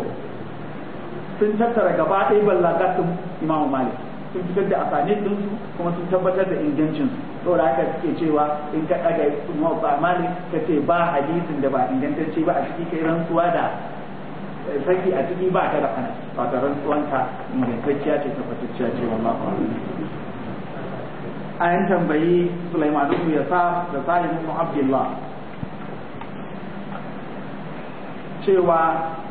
sun tattara gaba ɗaya ballagatun imamu malik sun fitar da asanin din su kuma sun tabbatar da ingancin su saboda haka suke cewa in ka ɗaga muwaffa malik ka ce ba hadisin da ba ingantacce ba a ciki kai rantsuwa da saki a ciki ba ta da kana ba ta rantsuwanka ingantacciya ce tabbatacciya ce wallahu an tambayi Sulaiman ibn Yasar da Salim ibn Abdullah cewa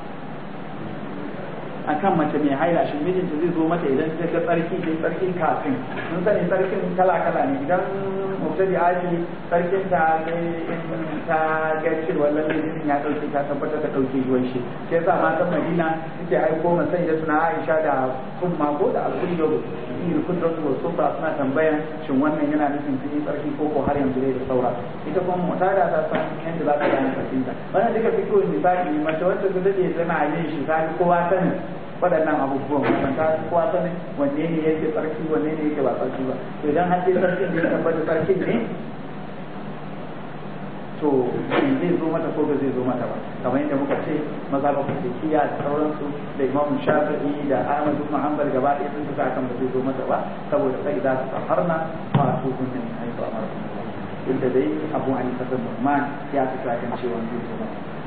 akan mace mai haila shi mijinta zai zo mata idan ta ga tsarki sai tsarkin kafin mun sani tsarkin kala kala ne idan mubtadi aji tsarkin ta sai ta ga cewa lalle jinin ya dauke ta tabbatar da dauke ruwan shi sai yasa matan Madina suke aiko masai da suna Aisha da Umma ko da Al-Qudra yin kudrat wa sufa suna tambayan shin wannan yana nufin sun yi tsarki ko ko har yanzu dai da saura ita kuma mutada ta san yadda za ta gane tsarkin ta wannan duka fiko misali mace wacce ta dade tana yin shi ta kowa sani waɗannan abubuwan wannan ta kowa sani wanne ne yake tsarki wanne ne yake ba tsarki ba to idan har dai tsarkin ne tabbata tsarkin ne to zai zo mata ko ba zai zo mata ba kamar yadda muka ce maza ba ku kiya da sauransu da imam shafi'i da ahmad ibn hanbal gaba ɗaya sun tuka kan ba zai zo mata ba saboda sai za su saharna fa su kun ne haifa amara inda dai abu hanifa bin nu'man ya tuka kan cewa zai zo mata